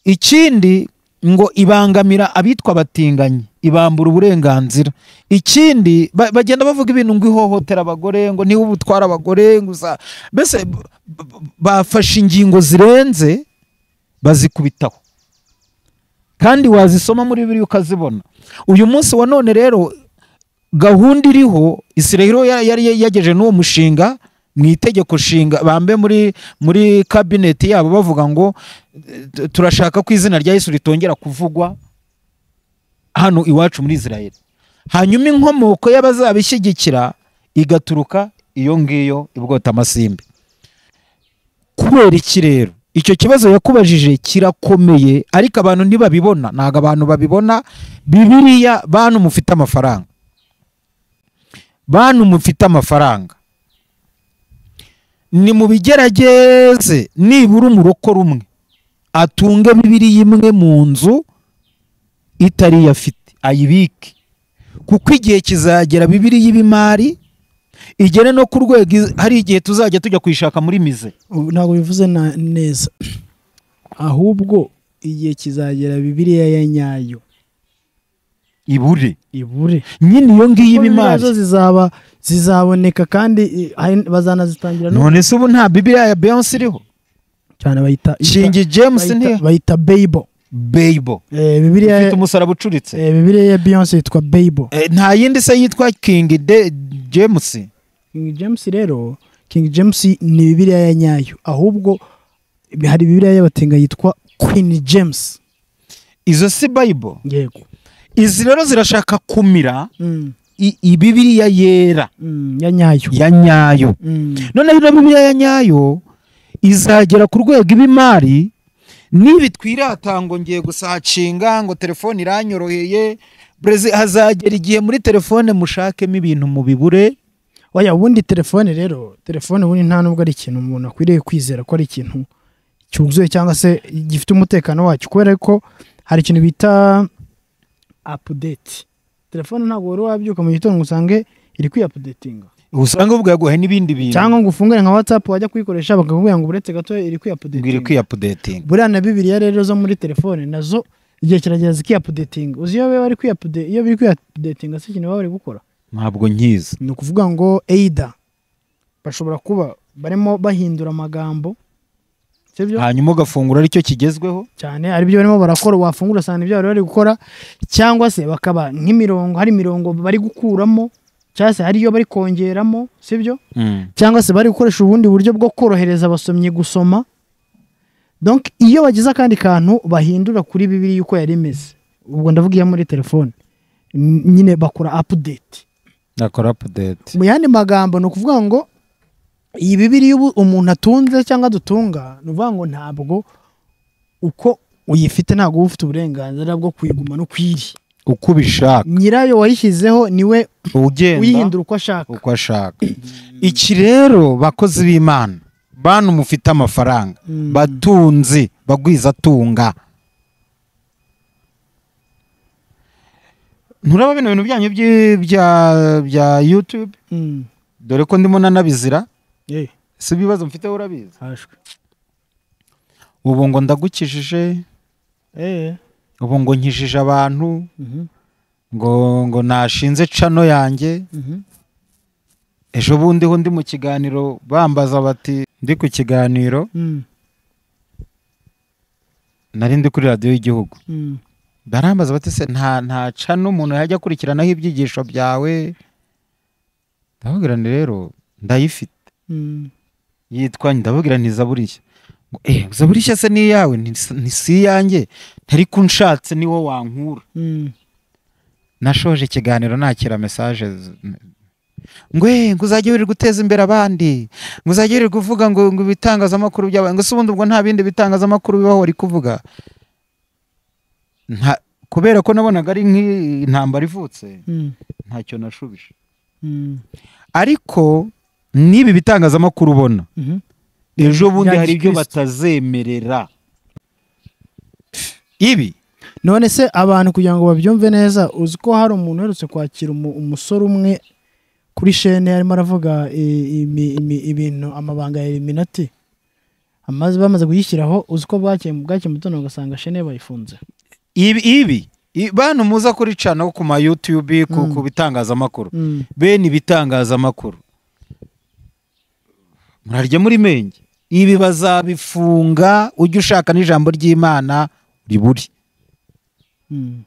ikindi ngo ibangamira abitwa abatinganyi ibambura uburenganzira ikindi ba- bagenda bavuga ibintu ngo ihohotera abagore ngo niba ubutwara abagore ngo uza mbese b- b- bafashe ingingo zirenze bazikubitaho kandi wazisoma muri bibiri ukazibona uyu munsi wa none rero gahunda iriho isirahiro yari yari yageje n'uwo mushinga mu itegeko nshinga bambe muri muri kabineti yabo bavuga ngo eh, tu- turashaka ko izina rya yesu ritongera kuvugwa hano iwacu muri israel hanyuma inkomoko y'abazabishyigikira igaturuka iyo ngiyo ibwota amasimbi kubera iki rero icyo kibazo yakubajije kirakomeye ariko abantu ntibabibona ntabwo abantu babibona bibiriya bantu mufite amafaranga bantu mufite amafaranga ni mu bigerageze nibura umuroko rumwe atunge bibiriya imwe mu nzu itari yo afite ayibike kuko igihe kizagera bibiriya y'ibimari igere no ku rwego iz- hari igihe tuzajya tujya kuyishaka muri mize Ubu Ntabwo bivuze na- neza ahubwo igihe kizagera bibiliya ya nyayo ibure ibure nyine iyo ngiyo Kuko bibiliya ibimari zo zizaba zizaboneka kandi i- hari- bazanazitangira no none se ubu nta bibiliya ya beyonce iriho cyane bayita shingi james bayita- ntiho bayita Bible beybo Eh, bibiliya ifite umusaraba ucuritse eh, bibiliya ya Beyonce yitwa Bible Eh, nta yindi se yitwa kingi de james King James rero King James ni bibiliya ya nyayo ahubwo hari bibiliya y'abatinga yitwa Queen James izo si bayibo yego izi rero zirashaka kumira Mm, i- ibibiriya yera mm, ya nyayo ya nyayo Mm, noneho ino bibiriya ya nyayo izagera ku rwego ibimari niba itwirata ngo ngiye gusacinga ngo telefone iranyoroheye brezi hazagera igihe muri telefone mushakemo ibintu mubibure oya ubundi telefone rero telefone ubundi nta nubwo ari ikintu umuntu akwiriye kwizera ko ari ikintu cyuzuye cyangwa se gifite umutekano wacyo kubera ko hari ikintu bita apudeti telefone ntabwo wari wabyuka mu gitondo ngo usange iri kwiyapudetinga usanga ubwo yaguhaye n'ibindi bintu cyangwa ngo ufungure nka watsapu wajya kuyikoresha bakakubwira ngo uretse gato iri biri kwiyapudetinga kwiyapudetinga buriya na bibiliya rero zo muri telefone nazo igihe kiragera zikiyapudetinga uzi iyo bari kwiyapude iyo biri kwiyapudetinga si ikintu baba bari gukora ntabwo nkizi ni ukuvuga ngo eida bashobora kuba barimo bahindura amagambo sibyo hanyuma ugafungura aricyo kigezweho cyane aribyo barimo barakora wafungura usanga ibyo bari bari gukora cyangwa se bakaba nk'imirongo hari imirongo bari gukuramo cyangwa se hari iyo bari kongeramo sibyo Mm. cyangwa se bari gukoresha ubundi buryo bwo korohereza abasomyi gusoma donc iyo bagize akandi kantu bahindura kuri bibiri uko yari imeze ubwo ndavuga iyo muri telefone N- nyine bakora update nakora update mu yandi magambo ni ukuvuga ngo iyi bibiri ubu umuntu atunze cyangwa dutunga ni ukuvuga ngo ntabwo uko uyifite ntabwo uba ufite uburenganzira bwo kuyiguma no kwiri uko ubishaka nyirayo wayishyizeho niwe ugenda uyihindura uko ashaka uko ashaka iki rero bakozi b'imana bantu mufite amafaranga Mm. batunzi bagwizatunga nturaba bino bintu byanyu by'i- bya bya youtube Mm. dore ko ndimo nanabizira Eh, si ibibazo mfite wowe urabizi hashwe ubu ngo ndagukijije eh ubu ngo nkijije abantu mhm, ngo ngo nashinze cano yanjye mhm. ejo bundi ho ndi mu kiganiro bambaza bati ndi ku kiganiro Mm, nari ndi kuri radiyo y'igihugu mm, barambaza bati se nta nta cano umuntu yajya akurikiranaho ibyigisho byawe ndababwira nti rero ndayifite mm. yitwa ndababwira nti zaburiya ngo eh zaburiya se ni iyawe Nti- ni si iyanjye ntari ko unshatse ni wowe wankura Mm. nashoje ikiganiro nakira mesaje z- ngo eh ngo uzajya wirirwa guteza imbere abandi ngo uzajya wirirwa uvuga ngo ngo ibitangazamakuru by'abantu ngo se ubundi ubwo nta bindi bitangazamakuru bibaho wari kuvuga nta kubera ko nabonaga ari nk'intambara ivutse Mm. ntacyo nashubije Mm. ariko n'ibi bitangazamakuru ubona Mhm. ejo bundi Bya hari ibyo gikristo. batazemerera ibi none se abantu kugira ngo babyumve neza uzi ko hari umuntu uherutse kwakira umu- umusore umwe kuri shene arimo aravuga i- imi- imi- ibintu amabanga ya eliminati amaze bamaze kuyishyiraho uzi ko bwakeye bwakeye mutoni ugasanga shene bayifunze ibi ibi i- bantu muza kuri cana ku ma youtube ku, Mm. ku bitangazamakuru Mm. bene ibitangazamakuru murarya muri menge ibi bazabifunga ujya ushaka n'ijambo ry'imana riburi Mm.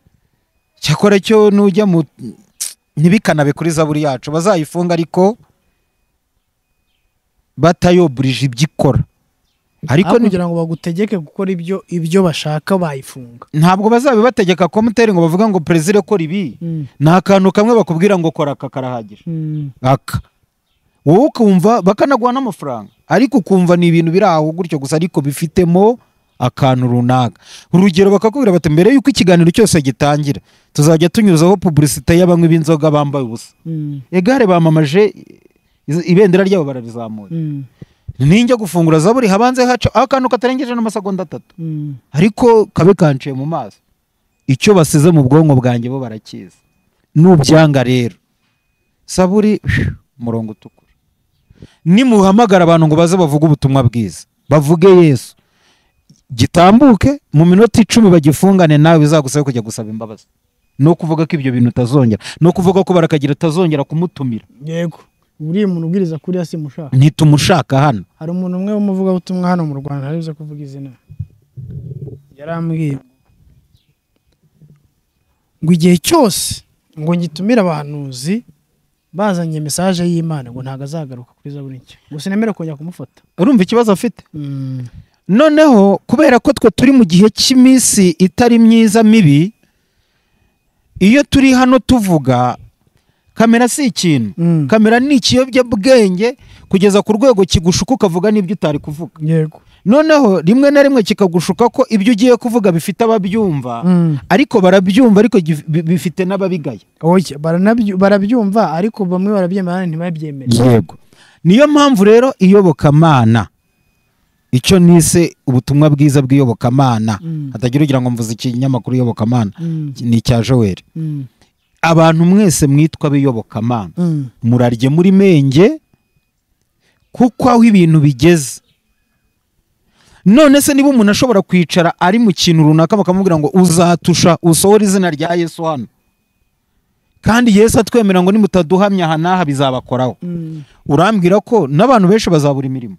cyakora cyo nujya mu ntibikanabe kuri zaburi yacu bazayifunga ariko batayoburije ibyo ikora ariko Aho ni- kugira ngo bagutegeke gukora ibyo ibyo bashaka bayifunga ntabwo bazabibategeka komuteri ngo bavuga ngo perezida ukora ibi Mm. ni akantu kamwe bakubwira ngo kora aka karahagije Mm. aka wowe ukumva bakanaguha n'amafaranga ariko ukumva ni ibintu biri aho gutyo gusa ariko bifitemo akantu runaka urugero bakakubwira bati mbere y'uko ikiganiro cyose gitangira tuzajya tunyuzaho pubulisite y'abanywi b'inzoga bambaye ubusa Mm. egare bamamaje iz- ibendera ryabo bararizamuye Mm. ninjya gufungura zaburi habanze haca akantu katarengeje n'amasegonda atatu Mm. ariko kabe kanciye mu maso icyo basize mu bwonko bwanjye bo barakizi n'ubyanga rero saburi umurongo utukura nimuhamagara abantu ngo baze bavuge ubutumwa bwiza bavuge yesu gitambuke mu minota icumi bagifungane nawe bizagusabe kujya gusaba imbabazi ni ukuvuga ko ibyo bintu utazongera ni ukuvuga ko barakagira utazongera kumutumira yego buriya umuntu ubwiriza kuri ya simushaka ntitumushaka hano hari umuntu umwe w'umuvugabutumwa hano mu rwanda ntaribuze kuvuga izina yarambwiye ngo igihe cyose ngo ngitumire abahanuzi bazanye mesaje y'imana ngo ntabwo azagaruka kuri zaburi nshya ngo sinemere kongera kumufata urumva ikibazo afite noneho kubera ko twe turi mu gihe cy'iminsi itari myiza mibi iyo turi hano tuvuga kamera si ikintu Mm. kamera ni ikiyobyabwenge kugeza ku rwego kigushuka ukavuga n'ibyo utari kuvuga yego noneho rimwe na rimwe kikagushuka ko ibyo ugiye kuvuga bifite ababyumva Mm. ariko barabyumva ariko gif- bi- bifite n'ababigaya Oya, baranabyu- barabyumva ariko bamwe barabyemera abandi ntibabyemere yego niyo mpamvu rero iyobokamana icyo nise ubutumwa bwiza bw'iyobokamana Mm. hatagira ugira ngo mvuze ikinyamakuru iyobokamana Mm. ni icya joweri Mm. abantu mwese mwitwa abiyobokamana Mm. murarye muri menge kuko aho ibintu bigeze none se niba umuntu ashobora kwicara ari mu kintu runaka bakamubwira ngo uzatusha usohore izina rya yesu hano kandi yesu atwemera ngo nimutaduhamya aha n'aha bizabakoraho Mm. urambwira ko n'abantu benshi bazabura imirimo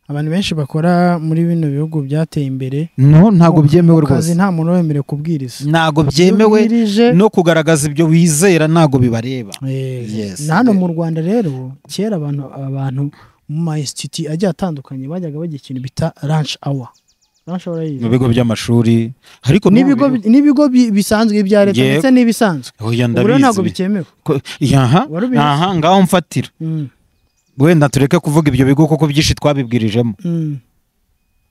abantu benshi bakora muri bino bihugu byateye imbere no ntabwo byemewe mu kazi rwose nta muntu wemerewe kubwiriza ntabwo byemewe Ubwirije, no kugaragaza ibyo wizera ntabwo bibareba eh, Yes. na hano mu rwanda rero kera abantu abantu mu ma institut agiye atandukanye bajyaga bajya ikintu bita lunch hour lunch hour mu yize bigo by'amashuri ariko n'ibigo n'ubu- n'ibigo bi- bisanzwe ibya leta Yego. ndetse n'ibisanzwe Oya, ubu rero ntabwo ndabizi bikemewe Ko- Aha, Wari ubizi? aha ngaho mfatira Mm, wenda tureke kuvuga ibyo bigo kuko byinshi twabibwirijemo mm,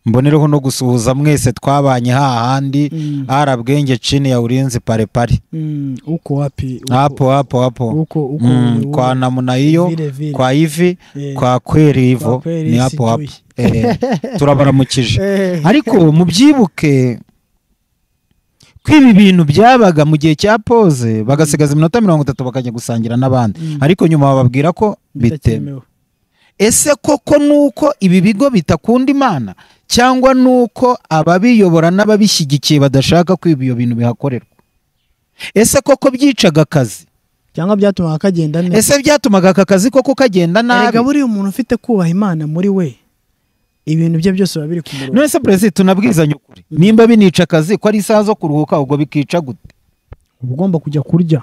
mbonereho no gusuhuza mwese twabanye hahandi mm, ara bwenge chini ya ulinzi parepare mm. uko wapi uko- hapo hapo hapo uko uko Mm, uko- kwa namna hiyo vile vile. kwa hivi Eh, kwa kweli kwa hivyo kweli ni hapo hapo sijui. Eh, turabaramukije Eh, ariko mubyibuke ko ibi bintu byabaga mu gihe cya poze bagasigaza iminota mirongo itatu bakajya gusangira n'abandi Mm. ariko nyuma bababwira ko bitemewe bitakemewe ese koko nuko ibi bigo bitakunda imana cyangwa nuko ababiyobora n'ababishyigikiye badashaka ko ibyo bintu bihakorerwa ese koko byicaga akazi cyangwa byatumaga kagenda neza ese byatumaga aka kazi koko kagenda nabi erega buriya umuntu ufite kubaha imana muri we ibintu bye byose biba biri ku murongo none se perezida tunabwizanye ukuri nimba binica akazi ko ari isaha zo kuruhuka ubwo bikica gute uba ugomba kujya kurya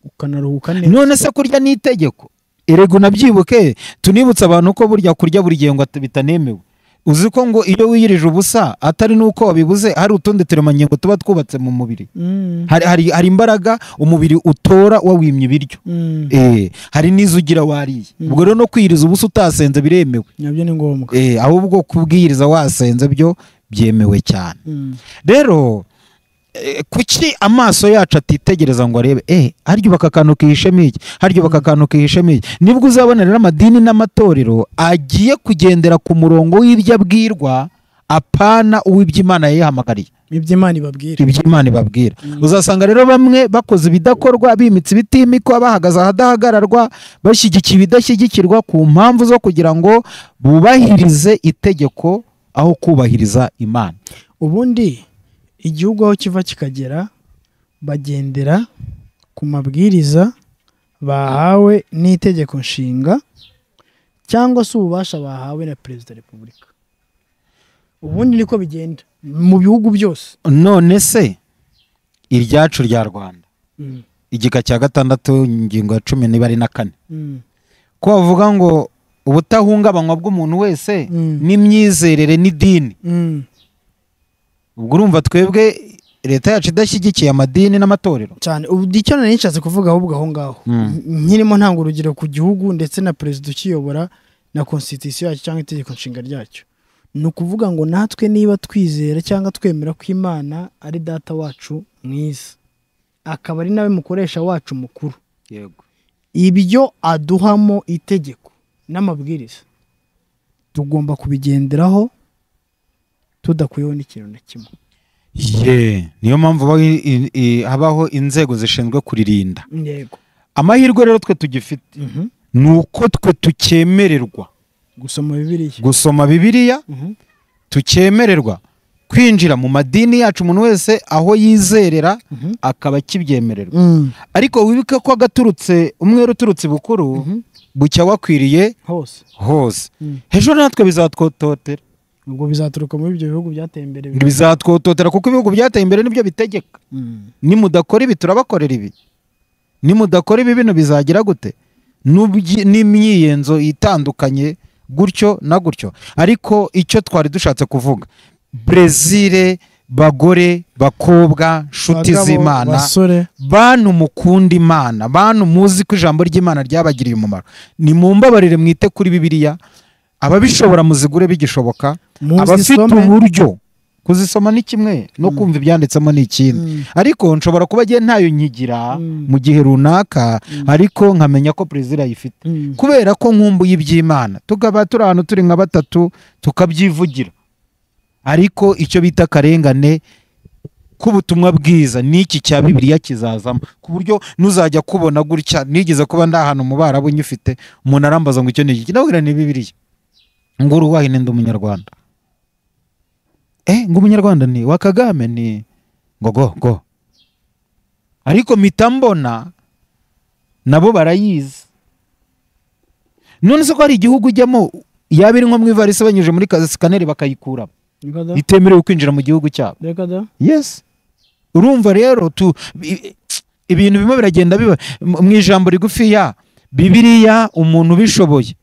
ukanaruhuka neza none se kurya ni itegeko erega unabyibuke tunibutse abantu ko burya kurya buri gihe ngo at- bitanemewe uzi ko ngo iyo wiyirije ubusa atari nuko wabibuze hari utundi turemangingo tuba twubatse mu mubiri Mm, hari, hari, hari imbaraga umubiri utora wawimye ibiryo mm, eh, hari n'izo ugira wariye Mm. ubwo rero no kwiyiriza ubusa utasenze biremewe nabyo ni ngombwa eh, ahubwo kubwiriza wasenze byo byemewe cyane Mm, rero eh, kuki amaso yacu atitegereza ngo arebe eh harya ubaka akantu kihishemo iki harya ubaka akantu kihishemo iki nibwo uzabona rero amadini n'amatorero agiye kugendera ku murongo w'ibyo abwirwa apana uw'iby'imana yihamagariye iby'imana ibabwira ibyo Imana ibabwira uzasanga rero bamwe bakoze ibidakorwa bimitse ibitimikwa bahagaze ahadahagararwa bashyigikiye ibidashyigikirwa ku mpamvu zo kugira ngo bubahirize itegeko aho kubahiriza imana ubundi igihugu aho kiva kikagera bagendera ku mabwiriza bahawe n'itegeko nshinga cyangwa se ububasha bahawe na perezida wa repubulika ubundi niko bigenda mu bihugu byose none se iryacu rya rwanda Mm, igika cya gatandatu ingingo ya cumi n'ibari na kane mm, ko bavuga ngo ubutahungabanywa bw'umuntu wese Mm. n'imyizerere n'idini mm. ubwo urumva twebwe leta yacu idashyigikiye amadini n'amatorero cyane ubu icyo nari nshatse kuvuga ahubwo aho ngaho Mm. N- nkirimo ntanga urugero ku gihugu ndetse na perezida ukiyobora na constitution yacyo cyangwa itegeko nshinga ryacyo ni ukuvuga ngo natwe niba twizera cyangwa twemera ko imana ari data wacu mwiza akaba ari nawe mukoresha wacu mukuru yego ibyo aduhamo itegeko n'amabwiriza tugomba kubigenderaho tudakuyeho n'ikintu na kimwe Ye, niyo mpamvu habaho i- i- i- habaho inzego zishinzwe kuririnda yego amahirwe rero twe tugifite Mhm. ni uko twe tucyemererwa gusoma bibiliya gusoma bibiliya Mhm. tucyemererwa kwinjira mu madini yacu umuntu wese aho yizerera Mhm. akaba akibyemererwa Mm. ariko wibuke ko agaturutse umwere uturutse ibukuru Mhm. bucya wakwiriye hose hose Mm. hejuru natwe bizatwototera ubwo bizaturuka muri ibyo bihugu byateye imbere bizatwototera kuko ibihugu byateye imbere nibyo bitegeka Mm. nimudakora ibi turabakorera ibi nimudakora ibi bino bizagira gute N'ubyi- n'imyiyenzo itandukanye gutyo na gutyo ariko icyo twari dushatse kuvuga brezil bagore bakobwa nshuti Bagabo, z'imana basore bantu mukunda imana bantu muzi ko ijambo ry'imana ryabagiriye umumaro nimumbabarire mwite kuri bibiliya ababishobora muzigure bigishoboka abafite muzisome uburyo kuzisoma ni kimwe no kumva ibyanditsemo ni ikindi Mm. ariko nshobora kuba agiye ntayo nkigira Mm. mu gihe runaka ariko nkamenya ko perezida ayifite Mm. kubera ko nkumbuye iby'imana tukaba turi ahantu turi nka batatu tukabyivugira ariko icyo bita akarengane k'ubutumwa bwiza n'iki cya bibiliya kizazamo ku buryo nuzajya kubona gutya nigeze kuba ndi ahantu mu barabu nyifite umuntu arambaza ngo icyo ni iki ndabwira ni bibiliya ngo urubahe ndi umunyarwanda eh ngo umunyarwanda ni wa kagame ni ngo go go ariko mpita mbona nabo barayizi none se ko hari igihugu ujyamo yaba iri nko mu ivarisi banyujije muri sikaneri bakayikuramo Reka da. itemerewe kwinjira mu gihugu cyabo Reka da. yes urumva rero tu i- ibintu bimwe biragenda biba mu mu ijambo rigufiya bibiriya umuntu ubishoboye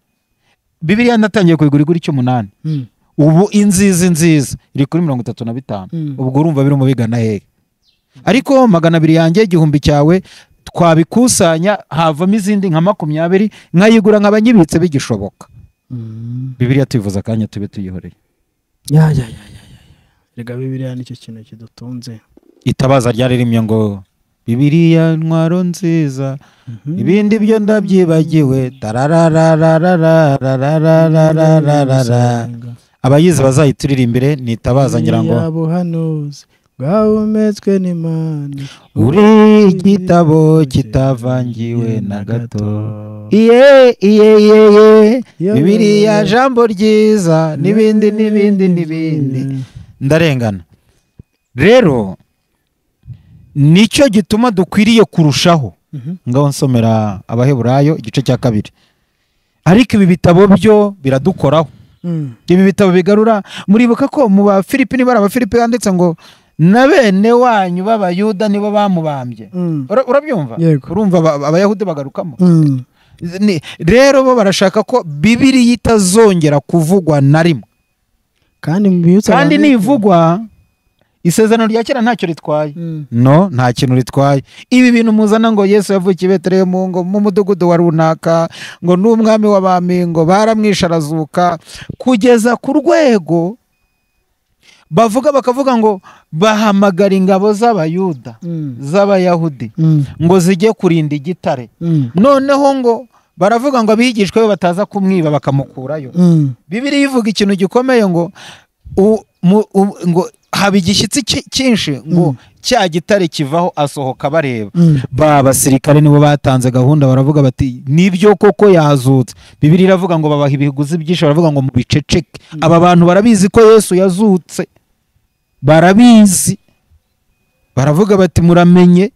bibiriya natangiye kuyigura igura icy'umunani Mm. ubu inzizi nziza iri kuri mirongo itatu na bitanu Mm. ubwo urumva birimo bigana hehe ariko magana abiri yanjye igihumbi cyawe twabikusanya havamo izindi nka makumyabiri nkayigura nk'abanyibitse bigishoboka Mm. bibiriya tuyivuza akanya tube tuyihoreye Ya ya ya. rega bibiriya nicyo kintu kidutunze itabaza ryaririmye ngo bibiriya ntwaro nziza ibindi byo ndabyibagiwe tarararararararararararara abayizi bazayituririmbire nitabaza ngira ngo Bibiriya buhanuzi bwahumetswe n'imana uri igitabo kitavangiwe na gato iye iye iye iye bibiriya jambo ryiza n'ibindi n'ibindi n'ibindi ndarengana rero nicyo gituma dukwiriye kurushaho Mhm. ngaho nsomera abaheburayo igice cya kabiri ariko ibi bitabo byo biradukoraho Mm. ibi bitabo bigarura muribuka ko mu bafilipi niba ari abafilipi handitse ngo na bene wanyu b'abayuda nibo bamubambye Mm. Ura- urabyumva Yego. urumva aba- abayahudi bagarukamo Mm. Ni- rero bo barashaka ko bibiriya itazongera kuvugwa na rimwe kandi mubibutsa kandi abantu- nivugwa isezerano rya kera ntacyo ritwaye Mm. no nta kintu ritwaye ibi bintu muzana ngo yesu yavukiye i betelehemu ngo mu mudugudu wa runaka ngo ni umwami w'abami ngo baramwishe arazuka kugeza ku rwego bavuga bakavuga ngo bahamagara ingabo z'abayuda Mm. z'abayahudi Mm. ngo zijye kurinda igitare Mm. noneho ngo baravuga ngo abigishwa be bataza kumwiba bakamukurayo Mm. bibiriya ivuga ikintu gikomeye ngo u- mu- u- ngo haba igishyitsi ki- cyinshi ngo cya gitare kivaho asohoka bareba Mm. ba basirikare nibo batanze gahunda baravuga bati nibyo koko yazutse bibiri iravuga ngo babaha ibiguzi byinshi baravuga ngo mubiceceke aba bantu barabizi ko yesu yazutse barabizi baravuga bati muramenye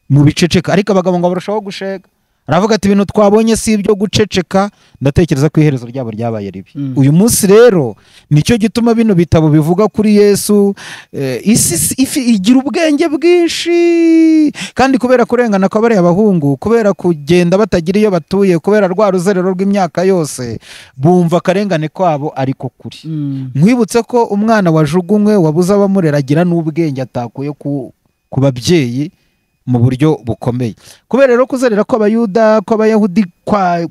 mubiceceka ariko abagabo ngo barushaho gushega aravuga ati ibintu twabonye si ibyo guceceka ndatekereza ko iherezo ryabo ryabaye ribi Mm. uyu munsi rero nicyo gituma bino bitabo bivuga kuri yesu eh, isi si- ifi- igira ubwenge bwinshi kandi kubera kurengana kw'abariya bahungu kubera kugenda batagira iyo batuye kubera rwa ruzerero rw'imyaka yose bumva akarengane kwabo ariko kuri Mm. nkwibutse ko umwana wajugunywe wabuze abamurera agira n'ubwenge atakuye ku, ku babyeyi mu buryo bukomeye kubera rero kuzerera kw'abayuda kw'abayahudi kwa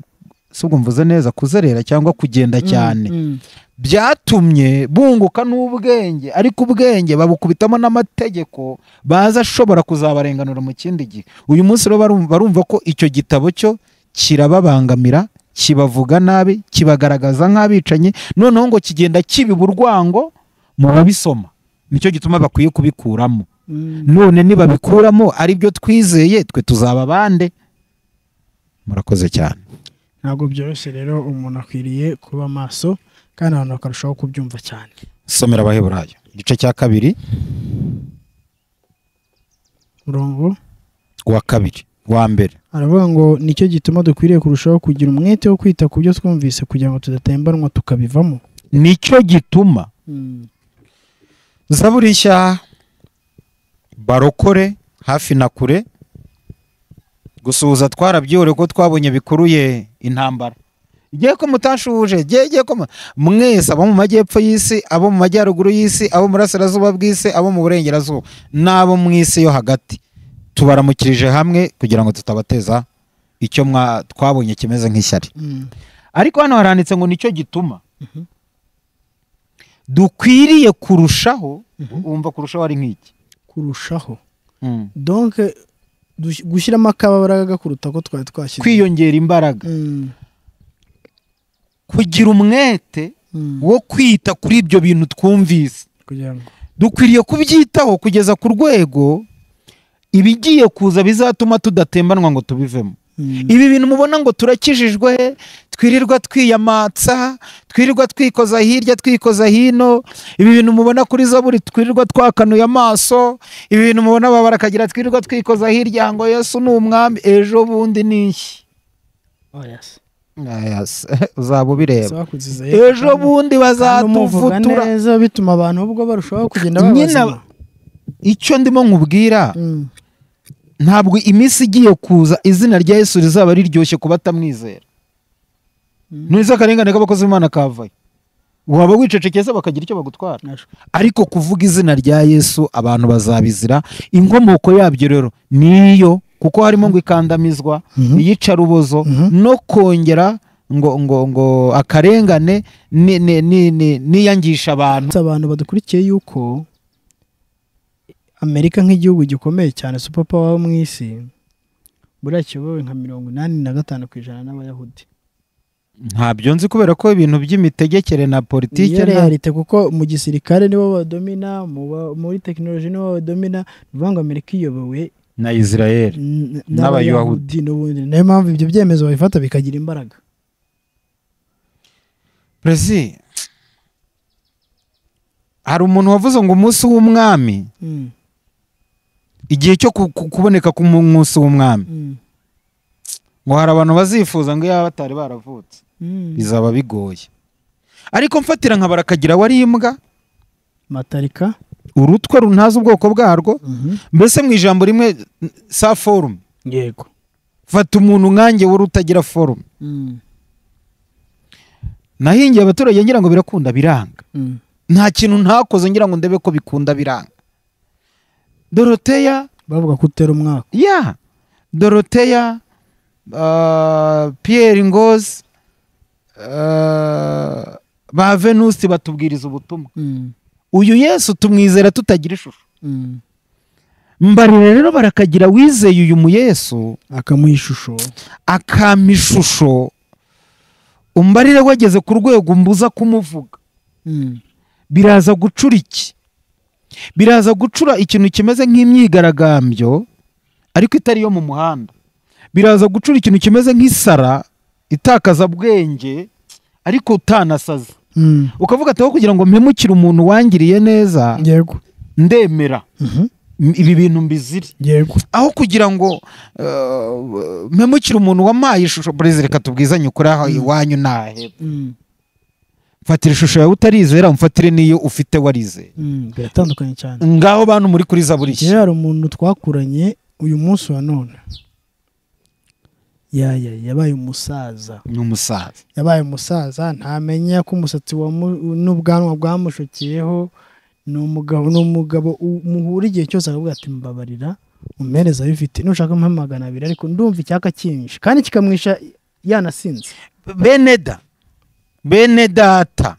si ubwo mvuze neza kuzerera cyangwa kugenda cyane Mm. byatumye bunguka n'ubwenge ariko ubwenge babukubitamo n'amategeko baza ashobora kuzabarenganura mu kindi gihe uyu munsi rero barumva, barumva ko icyo gitabo cyo kirababangamira kibavuga nabi kibagaragaza nk'abicanyi noneho ngo kigenda kibiba urwango mu babisoma nicyo gituma bakwiye kubikuramo Mm. none nibabikuramo ari byo twizeye twe tuzaba bande murakoze cyane ntabwo byoroshye rero umuntu akwiriye kuba maso kandi abantu bakarushaho kubyumva cyane somera abaheburayo igice cya kabiri murongo uwa kabiri uwa mbere aravuga ngo nicyo gituma dukwiriye kurushaho kugira umwete wo kwita ku byo twumvise kugira ngo tudatembanwa tukabivamo nicyo gituma zaburi nshya barokore hafi na kure gusuhuza twarabyore ko twabonye bikuruye intambara igihe ko mutashuje gihe gihe ko mu- mwese abo mu majyepfo y'isi abo mu majyaruguru y'isi abo mu burasirazuba bw'isi abo mu burengerazuba n'abo mu isi yo hagati tubaramukirije hamwe kugira ngo tutabateza icyo mwa- twabonye kimeze nk'ishyari ariko hano haranditse ngo nicyo gituma dukwiriye kurushaho wumva kurushaho ari nk'iki kurushaho donke dush- gushyiramo akabaraga kuruta ko twari twashyize kwiyongera imbaraga Mm. kugira umwete Mm. wo kwita kuri ibyo bintu twumvise kugira ngo dukwiriye kubyitaho kugeza ku rwego ibigiye kuza bizatuma tudatembanwa ngo tubivemo Mm. ibi bintu mubona ngo turakijijwe he? twirirwa twiyamatsa twirirwa twikoza hirya twikoza hino ibi bintu mubona kuri zaburi twirirwa twakanuye amaso ibi bintu mubona babara akagira twirirwa twikoza hirya ngo yesu ni umwami ejo bundi ni iki Oh, yes. Aya, s- uzaba ubireba zakuziza ejo bundi Kandi umuvuga bazatuvutura neza bituma abantu ubwo barushaho kugenda Nyine babazima icyo ndimo nkubwira Mm. ntabwo iminsi igiye kuza izina rya yesu rizaba riryoshye kuba atamwizera ntuzi akarengane k'abakozi b'imana kavayo waba wicecekeza bakagira icyo bagutwara ariko kuvuga izina rya yesu abantu bazabizira inkomoko yabyo rero niyo kuko harimo ngo ikandamizwa Mhm. iyicarubozo Mhm. no kongera ngo ngo ngo akarengane ni- ni- ni- ni- niyangisha abantu Ndetse abantu badukurikiye yuko amerika nk'igihugu gikomeye cyane super power wo mu isi buriya kiyobowe nka mirongo inani na gatanu ku ijana n'abayahudi ntabyo nzi kubera ko ibintu by'imitegekere na politike niyo nta- realite kuko mu gisirikare nibo badomina mu ba- muri tekinoloji nibo badomina ni ukuvuga ngo amerika iyobowe na israel n- N'abayahudi. n'abayahudi n'ubundi niyo mpamvu ibyo byemezo babifata bikagira imbaraga perezi hari umuntu wavuze ngo umunsi w'umwami Mm, igihe cyo ku- ku- kuboneka k'umunsi w'umwami mm, ngo hari abantu bazifuza ngo yaba batari baravutse mm. bizaba bigoye ariko mfatira nka barakagira wari imbwa matarika urutwe runtazi ubwoko bwarwo mbese mu ijambo rimwe n- sa forume yego fata umuntu nkanjye wari utagira forume Mm, nahingiye abaturage ngira ngo birakunda biranga mm. nta kintu ntakoze ngira ngo ndebe ko bikunda biranga doroteya bavuga ko utera umwaka ya doroteya ah, pierre ngozi ah, ba venusi batubwiriza ubutumwa Mm, uyu yesu tumwizera tutagira ishusho mm. mbarira rero barakagira wizeye uyu mu yesu akamuha ishusho akampa ishusho umbarire wageze ku rwego mbuza kumuvuga Mm, biraza gucura iki biraza gucura ikintu kimeze nk'imyigaragambyo ariko itari iyo mu muhanda biraza gucura ikintu kimeze nk'isara itakaza bwenge ariko utanasaza mm. ukavuga ati aho kugira ngo mpemukire umuntu wangiriye neza yego ndemera Mhm. M- ibi bintu mbizire yego aho kugira ngo uh, mpemukire umuntu wampaye ishusho perezida reka tubwizanye ukuri aho iwanyu naheba Mm, mfatira ishusho yawe utarizera umfatire n'iyo ufite warizeye mm. biratandukanye cyane ngaho bantu muri kuri zaburi igihe hari umuntu twakuranye uyu munsi wa none yaya yabaye umusaza ni umusaza yabaye umusaza ntamenya ko umusatsi wamu- n'ubwanwa bwamushokeyeho ni umugabo ni umugabo u- muhura igihe cyose akavuga ati mbabarira umpereza bifite nushaka umpe magana abiri ariko ndumva icyaka kinshi kandi kikamwisha yanasinze bene da bene data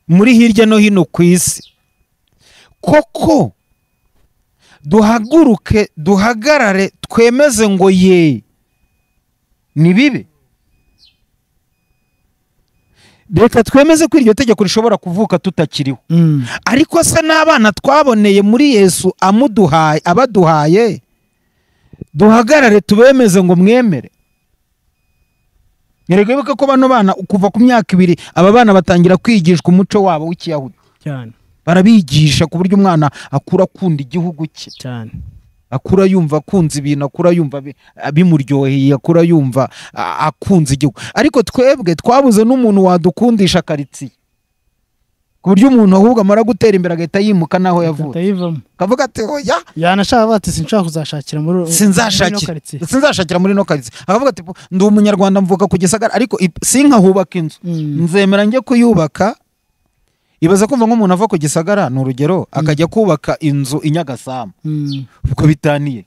muri hirya no hino ku isi koko duhaguruke duhagarare twemeze ngo ye ni bibi reka twemeze ko iryo tegeko rishobora kuvuka tutakiriho ariko se n'abana twaboneye muri yesu amuduhaye abaduhaye duhagarare tubemeze ngo mwemere ntiregoboke ko bano bana kuva ku myaka ibiri aba bana batangira kwigishwa umuco wabo w'ikiyahudi cyane barabigisha ku buryo umwana akura akunda igihugu cye cyane akura yumva akunze ibintu akura yumva bi- bimuryoheye akura yumva a- akunze igihugu ariko twebwe twabuze n'umuntu wadukundisha karitsiye ku buryo umuntu ahubwo amara gutera imbere agahita yimuka n'aho yavuye atayivamo akavuga ati hoya yanashaka bati sinshaka kuzashakira muri muri ino sinzashakira karitsiye." sinzashakira muri ino karitsiye akavuga ati ndi umunyarwanda mvuka ku gisagara ariko i- sinkahubaka inzu Mm. nzemera njye kuyubaka ibaza kumva nk'umuntu ava ku gisagara ni urugero akajya kubaka inzu i nyagasambu Mm. ubwo bitaniye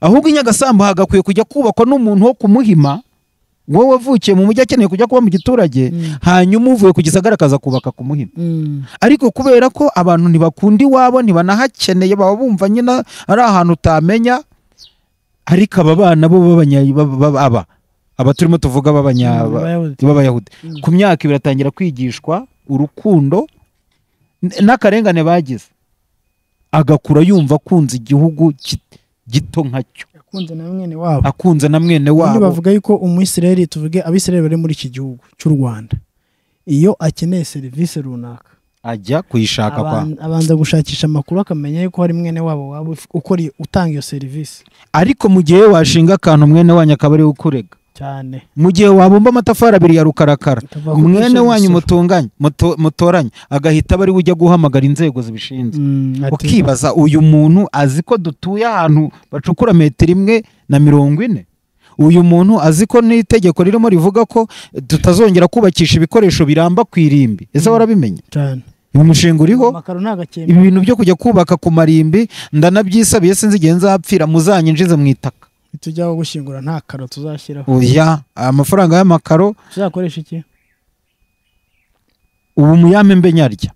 ahubwo i nyagasambu hagakwiye kujya kubakwa n'umuntu wo kumuhima wowe wavukiye mu mujyi akeneye kujya kuba mu giturage Mm. hanyuma uvuye ku gisagara akaza kubaka ku muhima Mm. ariko kubera ko abantu ntibakunda iwabo ntibanahakeneye baba bumva nyine ari ahantu utamenya ariko aba bana bo b'abanya baba- baba- aba aba turimo tuvuga b'abanya- Abayahudi. b'abayahudi ku myaka ibiri atangira kwigishwa urukundo n- n'akarengane bagize agakura yumva akunze igihugu ki- gito nkacyo yakunze na mwene wabo akunze na mwene ubundi wabo bavuga yuko umwisirayeli tuvuge abisirayeli bari muri iki gihugu cy'u rwanda iyo akeneye serivisi runaka ajya kuyishaka kwa Aban- abanza gushakisha amakuru akamenya yuko hari mwene wabo waba uf- ukora iyo- utanga iyo serivisi ariko mu gihe washinga akantu mwene wanyu akaba ariwe ukurega cyane mu gihe wabumba amatafari abiri ya rukarakara Tuvuga ko mwene kwishyura wanyu imisoro. mutunganye muto- mutoranye agahita aba ariwe ujya guhamagara inzego zibishinzwe Mm, ati- ukibaza uyu muntu azi ko dutuye ahantu bacukura metero imwe na mirongo ine uyu muntu azi ko n'itegeko ririmo rivuga ko tutazongera kubakisha ibikoresho biramba ku irimbi ese warabimenya cyane uyu mushinga uriho amakaro nta gakembe ibi bintu byo kujya kubaka ku marimbi ndanabyisabiye sinzi igihe nzapfira muzanyinjize mu itaka tujyaho gushyingura nta karo tuzashyiraho oya amafaranga y'amakaro tuzakoresha iki ubu muyame mbe nyarya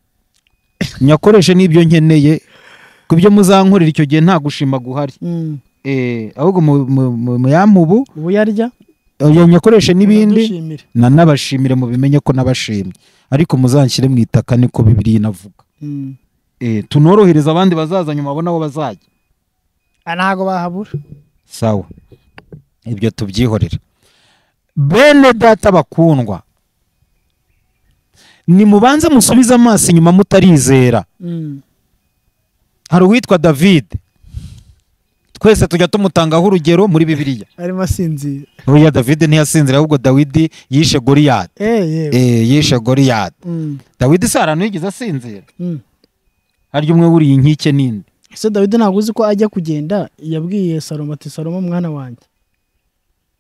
nyakoreshe n'ibyo nkeneye ku byo muzankorera icyo gihe nta gushima guhari Mm, Eh, ahubwo mu- mu- mu- muyame ubu ubu yarya oya nyakoreshe n'ibindi dushimire. na nabashimire mubimenye ko nabashimye ariko muzanshyire mu itaka niko bibiri inavuga Mm. Eh, tunorohereze abandi bazaza nyuma abo nabo bazajya Ah, ntago bahabura sawa ibyo tubyihorera bene data bakundwa nimubanze musubize amaso inyuma mutarizera Mm, hari uwitwa david twese tujya tumutangaho urugero muri bibiliya arimo asinzira oya david ntiyasinzira ahubwo dawidi yishe goriyadi Eh, yewe. Eh, yishe goriyadi Mm, dawidi si ahantu yigeze asinzira mm. harya umwe wuriye inkike n'indi ese dawidi ntabwo uzi ko ajya kugenda yabwiye salomo ati salomo mwana wanjye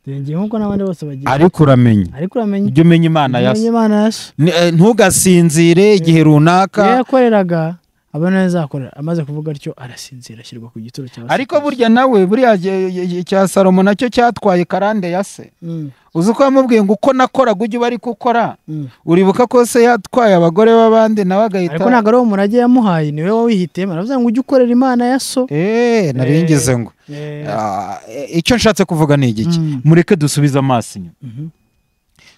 ndenge nk'uko n'abandi bose bagira ariko uramenya ariko uramenye ujya umenya imana ya umenye se imana ya so Ni- eh, ntugasinzire igihe runaka iyo yakoreraga abona azakorera amaze kuvuga atyo arasinzira ashyirwa ku gituro cya ariko burya nawe buriya ge- ge- ge- cya salomo nacyo cyatwaye karande ya se Mm, uzi ko yamubwiye ngo uko nakoraga ujye uba ariko ukora mm. uribuka ko se yatwaye abagore b'abandi nawe ariko agahita ntabwo ari uwo murage yamuhaye niwe wawihitiyemo aravuga ngo ujye ukorera imana ya so eee narengeje ngo Ah, eh, icyo nshatse kuvuga ni igiki Mm. mureke dusubize amaso inyuma Mhm.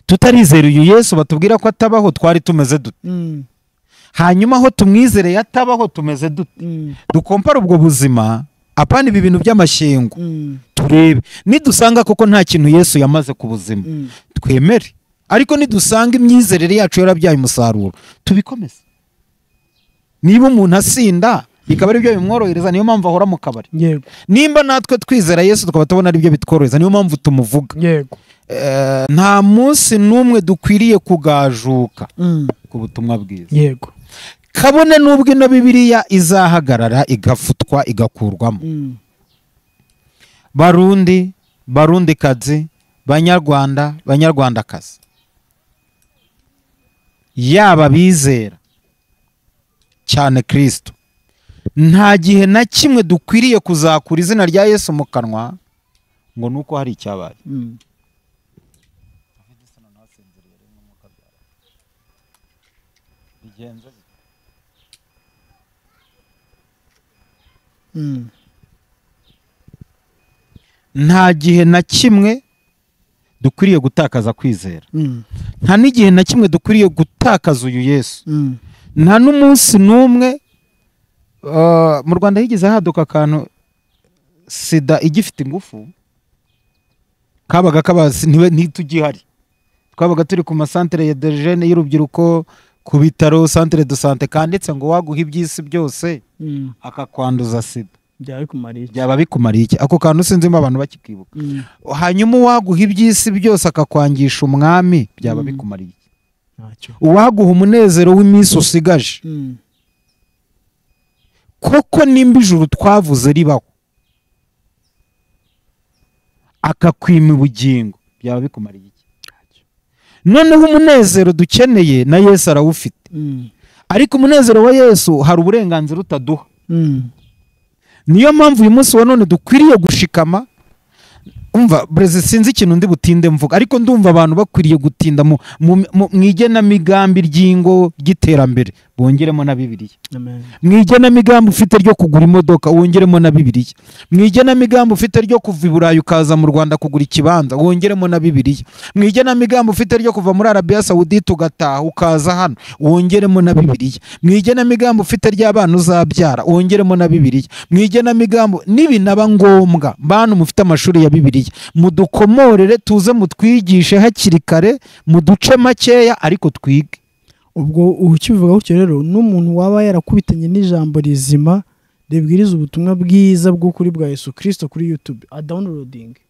tutarizera uyu yesu batubwira ko atabaho twari tumeze dute Mm, hanyuma aho tumwizereye atabaho tumeze dute mm, dukompara ubwo buzima apana ibi bintu by'amashyengo mm, turebe nidusanga koko nta kintu yesu yamaze ku buzima mm. twemere ariko nidusanga imyizerere yacu yarabyaye umusaruro tubikomeze niba umuntu asinda bikaba aribyo bimworohereza niyo mpamvu ahora mu kabari yego nimba natwe twizera yesu tukaba tubona aribyo bitworohereza niyo mpamvu tumuvuga yego Eh, nta munsi n'umwe dukwiriye kugajuka Mm, ku butumwa bwiza yego kabone n'ubwo ino bibiliya izahagarara igafutwa igakurwamo Mm, barundi barundikazi banyarwanda banyarwandakazi yaba bizera cyane kirisito nta gihe na kimwe dukwiriye kuzakura izina rya yesu mu kanwa ngo ni uko hari icyabaye mm. Mm, nta gihe na kimwe dukwiriye gutakaza kwizera mm, nta n'igihe na kimwe dukwiriye gutakaza uyu yesu mm. nta n'umunsi n'umwe uh, mu rwanda higeze haduka akantu sida igifite ingufu kabaga kabasi ntiwe ntitugihari twabaga turi ku masantere ya derejene y'urubyiruko ku bitaro santere de sante kanditse ngo waguha iby'isi byose Mm. akakwanduza sida byaba bikumariye iki? byaba bikumariye iki ako kantu sinzimo abantu bakikibuka Mm. hanyuma uwaguha iby'isi byose akakwangisha umwami byaba Mm. bikumariye iki ntacyo uwaguha umunezero w'iminsi usigaje Mm, koko nimba ijuru twavuze ribaho akakwima ubugingo byaba bikumariye iki noneho umunezero dukeneye na yesu arawufite mm, ariko umunezero wa yesu hari uburenganzira utaduha mm, niyo mpamvu uyu munsi wa none dukwiriye gushikama umva breze sinzi ikintu ndi butinde mvuga ariko ndumva abantu bakwiriye gutinda mu, mu, mu, mu igenamigambi ry'ingo ry'iterambere bongeremo na bibiliya amen. mu igenamigambi ufite ryo kugura imodoka wongeremo na bibiliya mu igenamigambi ufite ryo kuva i burayi ukaza mu rwanda kugura ikibanza wongeremo na bibiliya mu igenamigambi ufite ryo kuva muri arabiya sawudite ugataha ukaza hano wongeremo na bibiliya mu igenamigambi ufite ry'abana uzabyara wongeremo na bibiliya mu igenamigambi nibinaba ngombwa bantu mufite amashuri ya bibiliya mudukomorere tuze mutwigishe hakiri kare muduce makeya ariko twige ubwo ukibivuga gutyo rero n'umuntu waba yarakubitanye n'ijambo rizima ribwiriza ubutumwa bwiza bw'ukuri bwa yesu kirisito kuri yutube adawunirodingi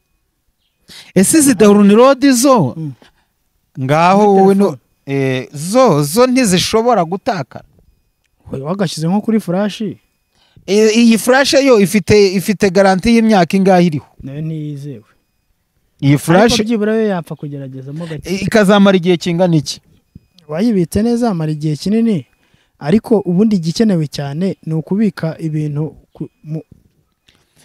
ese zidahurunirodi zo Mm. ngaho Muri wowe no- eh, zo zo ntizishobora gutakara wagashyize nko kuri furashi Eh, iyi furashe yo ifite ifite garanti y'imyaka ingahe iriho nayo ntiyizewe iyi ariko furashe byibura yo yapfa kugeragezamo gake eh, ikazamara igihe kingana iki wayibitse neza amara igihe kinini ariko ubundi igikenewe cyane ni ukubika ibintu ku- mu-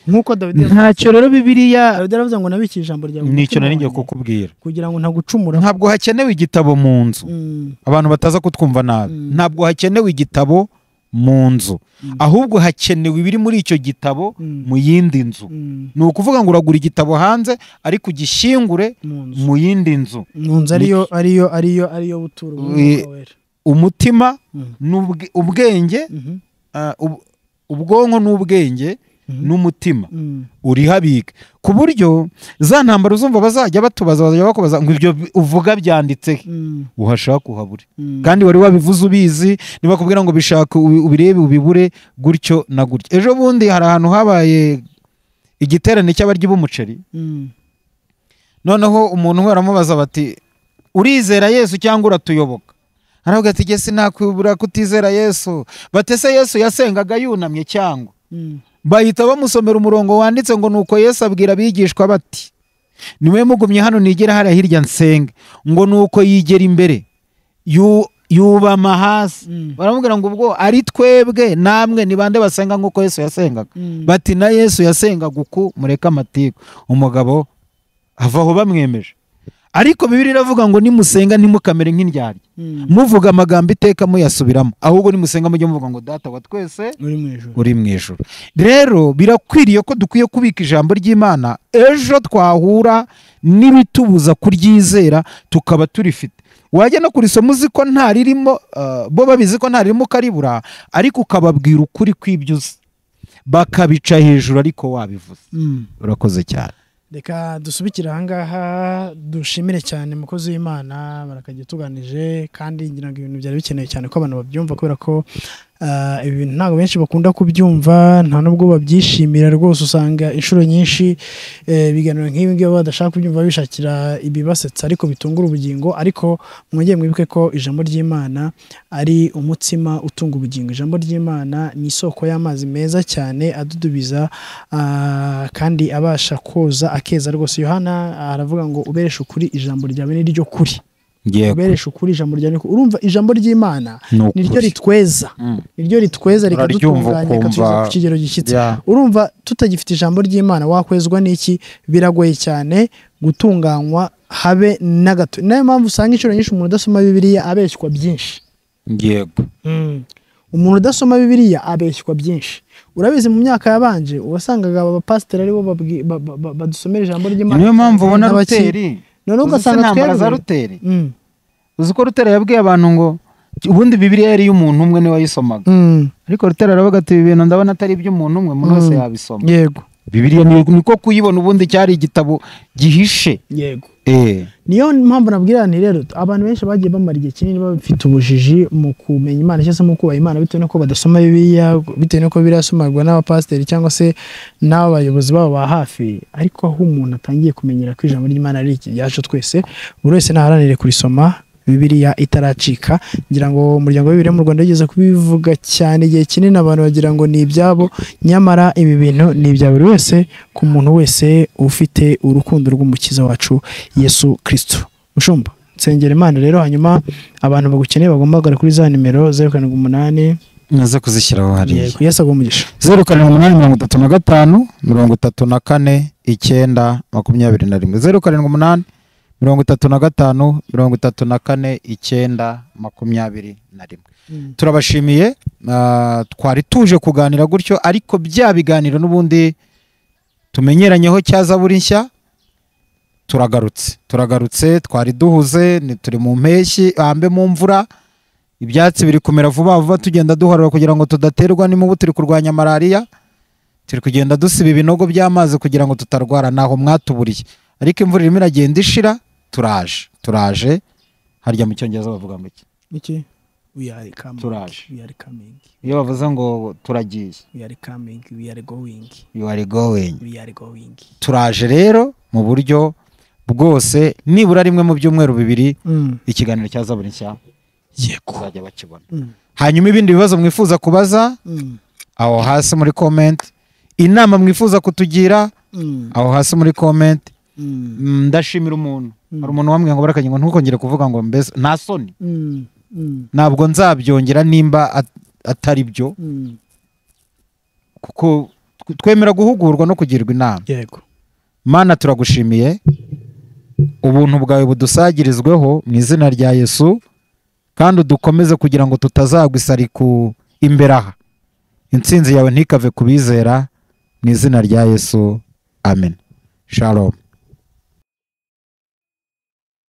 nk'uko dawidi yavuze. ntacyo rero bibiriya dawidi aravuze ngo nabikiye ijambo ryawe mu nicyo mutima nari ngiye wanjye, kukubwira kugira ngo ntagucumura ntabwo hakenewe igitabo mu nzu Mm, abantu bataza kutwumva nabi Mm. ntabwo hakenewe igitabo mu nzu Mm. ahubwo hakenewe ibiri muri icyo gitabo Mm. mu yindi nzu mm, ni ukuvuga ngo uragura igitabo hanze ariko ugishyingure mu nzu mu yindi nzu mu nzu ariyo ariyo ariyo ariyo butura umwuka wera umutima Mm. n'ubwe- ubwenge Mhm, ah, ub- ubwonko n'ubwenge mhm, n'umutima mm, urihabika ku buryo za ntambaro uzumva bazajya batubaza bazajya bakubaza ngo ibyo bi- uvuga byanditse he mm, uhashaka uhabure mm. kandi wari wabivuze ubizi nibakubwira ngo bishaka ubi- ubirebe ubibure gutyo na gutyo ejo bundi hari ahantu habaye igiterane cy'abaryi b'umuceri Mm, noneho umuntu we aramubaza bati urizera yesu cyangwa uratuyoboka aravuga ati jye sinakubura kutizera yesu batese yesu yasengaga yunamye cyangwa mm, bahita bamusomera umurongo wanditse ngo nuko yesu abwira abigishwa bati niwe mugumye hano nigera hariya hirya nsenge ngo nuko yigera imbere yu- yubama hasi Mm. baramubwira ngo ubwo ari twebwe namwe ni bande basenga nk'uko yesu yasengaga mm. bati na yesu yasengaga uku mureke amatiku umugabo ava aho bamwemeje ariko bibiri iravuga ngo nimusenga ntimukamere nk'indyarya Mm. muvuga amagambo iteka muyasubiramo ahubwo nimusenga mujye muvuga ngo data wa twese uri mu ijoro uri mu ijoro rero birakwiriye ko dukwiye kubika ijambo ry'imana ejo twahura n'ibitubuza kuryizera tukaba turifite wajya no kurisoma uzi ko ntaririmo ah, bo babizi ko ntaririmo ukaribura ariko ukababwira ukuri kw'ibyo uzi bakabica hejuru ariko wabivuze Mm. urakoze cyane reka dusubikire ahangaha dushimire cyane umukozi w'imana barakajya tuganije kandi ngira ngo ibintu byari bikenewe cyane ko abantu babyumva kubera ko ah, ibi bintu ntabwo benshi bakunda kubyumva nta nubwo babyishimira rwose usanga inshuro nyinshi eh, ibiganiro nk'ibi ngibi badashaka kubyumva bishakira ibibasetsa ariko bitungura ubugingo ariko mwongeye mwibuke ko ijambo ry'imana ari umutsima utunga ubugingo ijambo ry'imana ni isoko y'amazi meza cyane adudubiza ah, kandi abasha koza akeza rwose yohana aravuga ngo ubereshe ukuri ijambo ryawe ni ryo kuri ngiye ubereshe ukuri ijambo ryawe ni ryo kuri. urumva ijambo ry'imana ni ryo ritweza ni ryo ritweza Uraryumva rikadutunganya ukumva- rikatugeza ku kigero gishyitse urumva tutagifite ijambo ry'imana wakwezwa n'iki biragoye cyane gutunganywa habe na gato ni nayo mpamvu usanga inshuro nyinshi umuntu udasoma bibiliya abeshywa byinshi yego umuntu udasoma bibiliya abeshywa byinshi urabizi mu myaka yabanje uwasangaga abapasiteri aribo babwi- ba- ba- ba- badusomera ijambo ry'imana niyo mpamvu ubona n'abaki- ruteri noneho uzi se ugasanga intambara za twebwe ruteri Mm, uzi ko rutera yabwiye abantu ngo ubundi bibiriya yari iy'umuntu umwe niwe wayisomaga mm, ariko rutera aravuga ati ibi bintu ndabona atari iby'umuntu umwe umuntu wese Mm. yabisoma yego bibiriya ni- niko kuyibona ubundi cyari igitabo gihishe yego eh niyo mpamvu nabwira nti rero abantu benshi bagiye bamara igihe kinini bafite ubujiji mu kumenya imana cyangwa se mu kubaha imana bitewe nuko badasoma bibiliya bitewe nuko bibiliya yasomarwa n'abapasiteri cyangwa se n'abayobozi babo ba hafi ariko aho umuntu atangiye kumenyera ko ijambo ry'imana ari iryacu twese buri wese naharanire kurisoma bibiliya itaracika ngira ngo umuryango w'ibiri mu rwanda wigeze kubivuga cyane igihe kinini abantu bagira ngo ni ibyabo nyamara ibi bintu ni ibya buri wese ku muntu wese ufite urukundo rw'umukiza wacu yesu kirisito mushumba nsengera imana rero hanyuma abantu bagukeneye bagomba kugana kuri za nimero zeru karindwi umunani naza kuzishyiraho hariya yego yesu aguha umugisha zeru karindwi umunani mirongo itatu na gatanu mirongo itatu na kane icyenda makumyabiri na rimwe zeru karindwi umunani mirongo itatu na gatanu mirongo itatu na kane icyenda makumyabiri na rimwe turabashimiye ah, twari tuje kuganira gutyo ariko bya biganiro n'ubundi tumenyeranyeho cyaza buri nshya turagarutse turagarutse twari duhuze ni turi mu mpeshyi ahambe mu mvura ibyatsi biri kumera vuba vuba tugenda duharura kugira ngo tudaterwa n'imibu turi kurwanya malariya turi kugenda dusiba ibinogo by'amazi kugira ngo tutarwara ntaho mwatuburiye ariko imvura irimo iragenda ishira turaje turaje harya mu cyongereza bavuga mu iki we are coming Turaje. we are coming iyo bavuze ngo turagiye we are coming we are going you are going we are going turaje rero mu buryo bwose nibura rimwe mu byumweru bibiri mm. ikiganiro cya zaburi nshya yego bazajya bakibona mm. hanyuma ibindi bibazo mwifuza kubaza Mm. aho hasi muri komenti inama mwifuza kutugira Mm. aho hasi muri komenti Mm. Mm, ndashimira umuntu hari umuntu wambwiye ngo barakagira ngo ntukongere kuvuga ngo mbese nta soni Mm. Mm. ntabwo nzabyongera nimba at- atari byo Mm. kuko tw- twemera guhugurwa no kugirwa inama yego mana turagushimiye ubuntu bwawe budusagirizweho mu izina rya yesu kandi udukomeze kugira ngo tutazagwa isari ku imbere aha intsinzi yawe ntikave ku bizera mu izina rya yesu amen shalom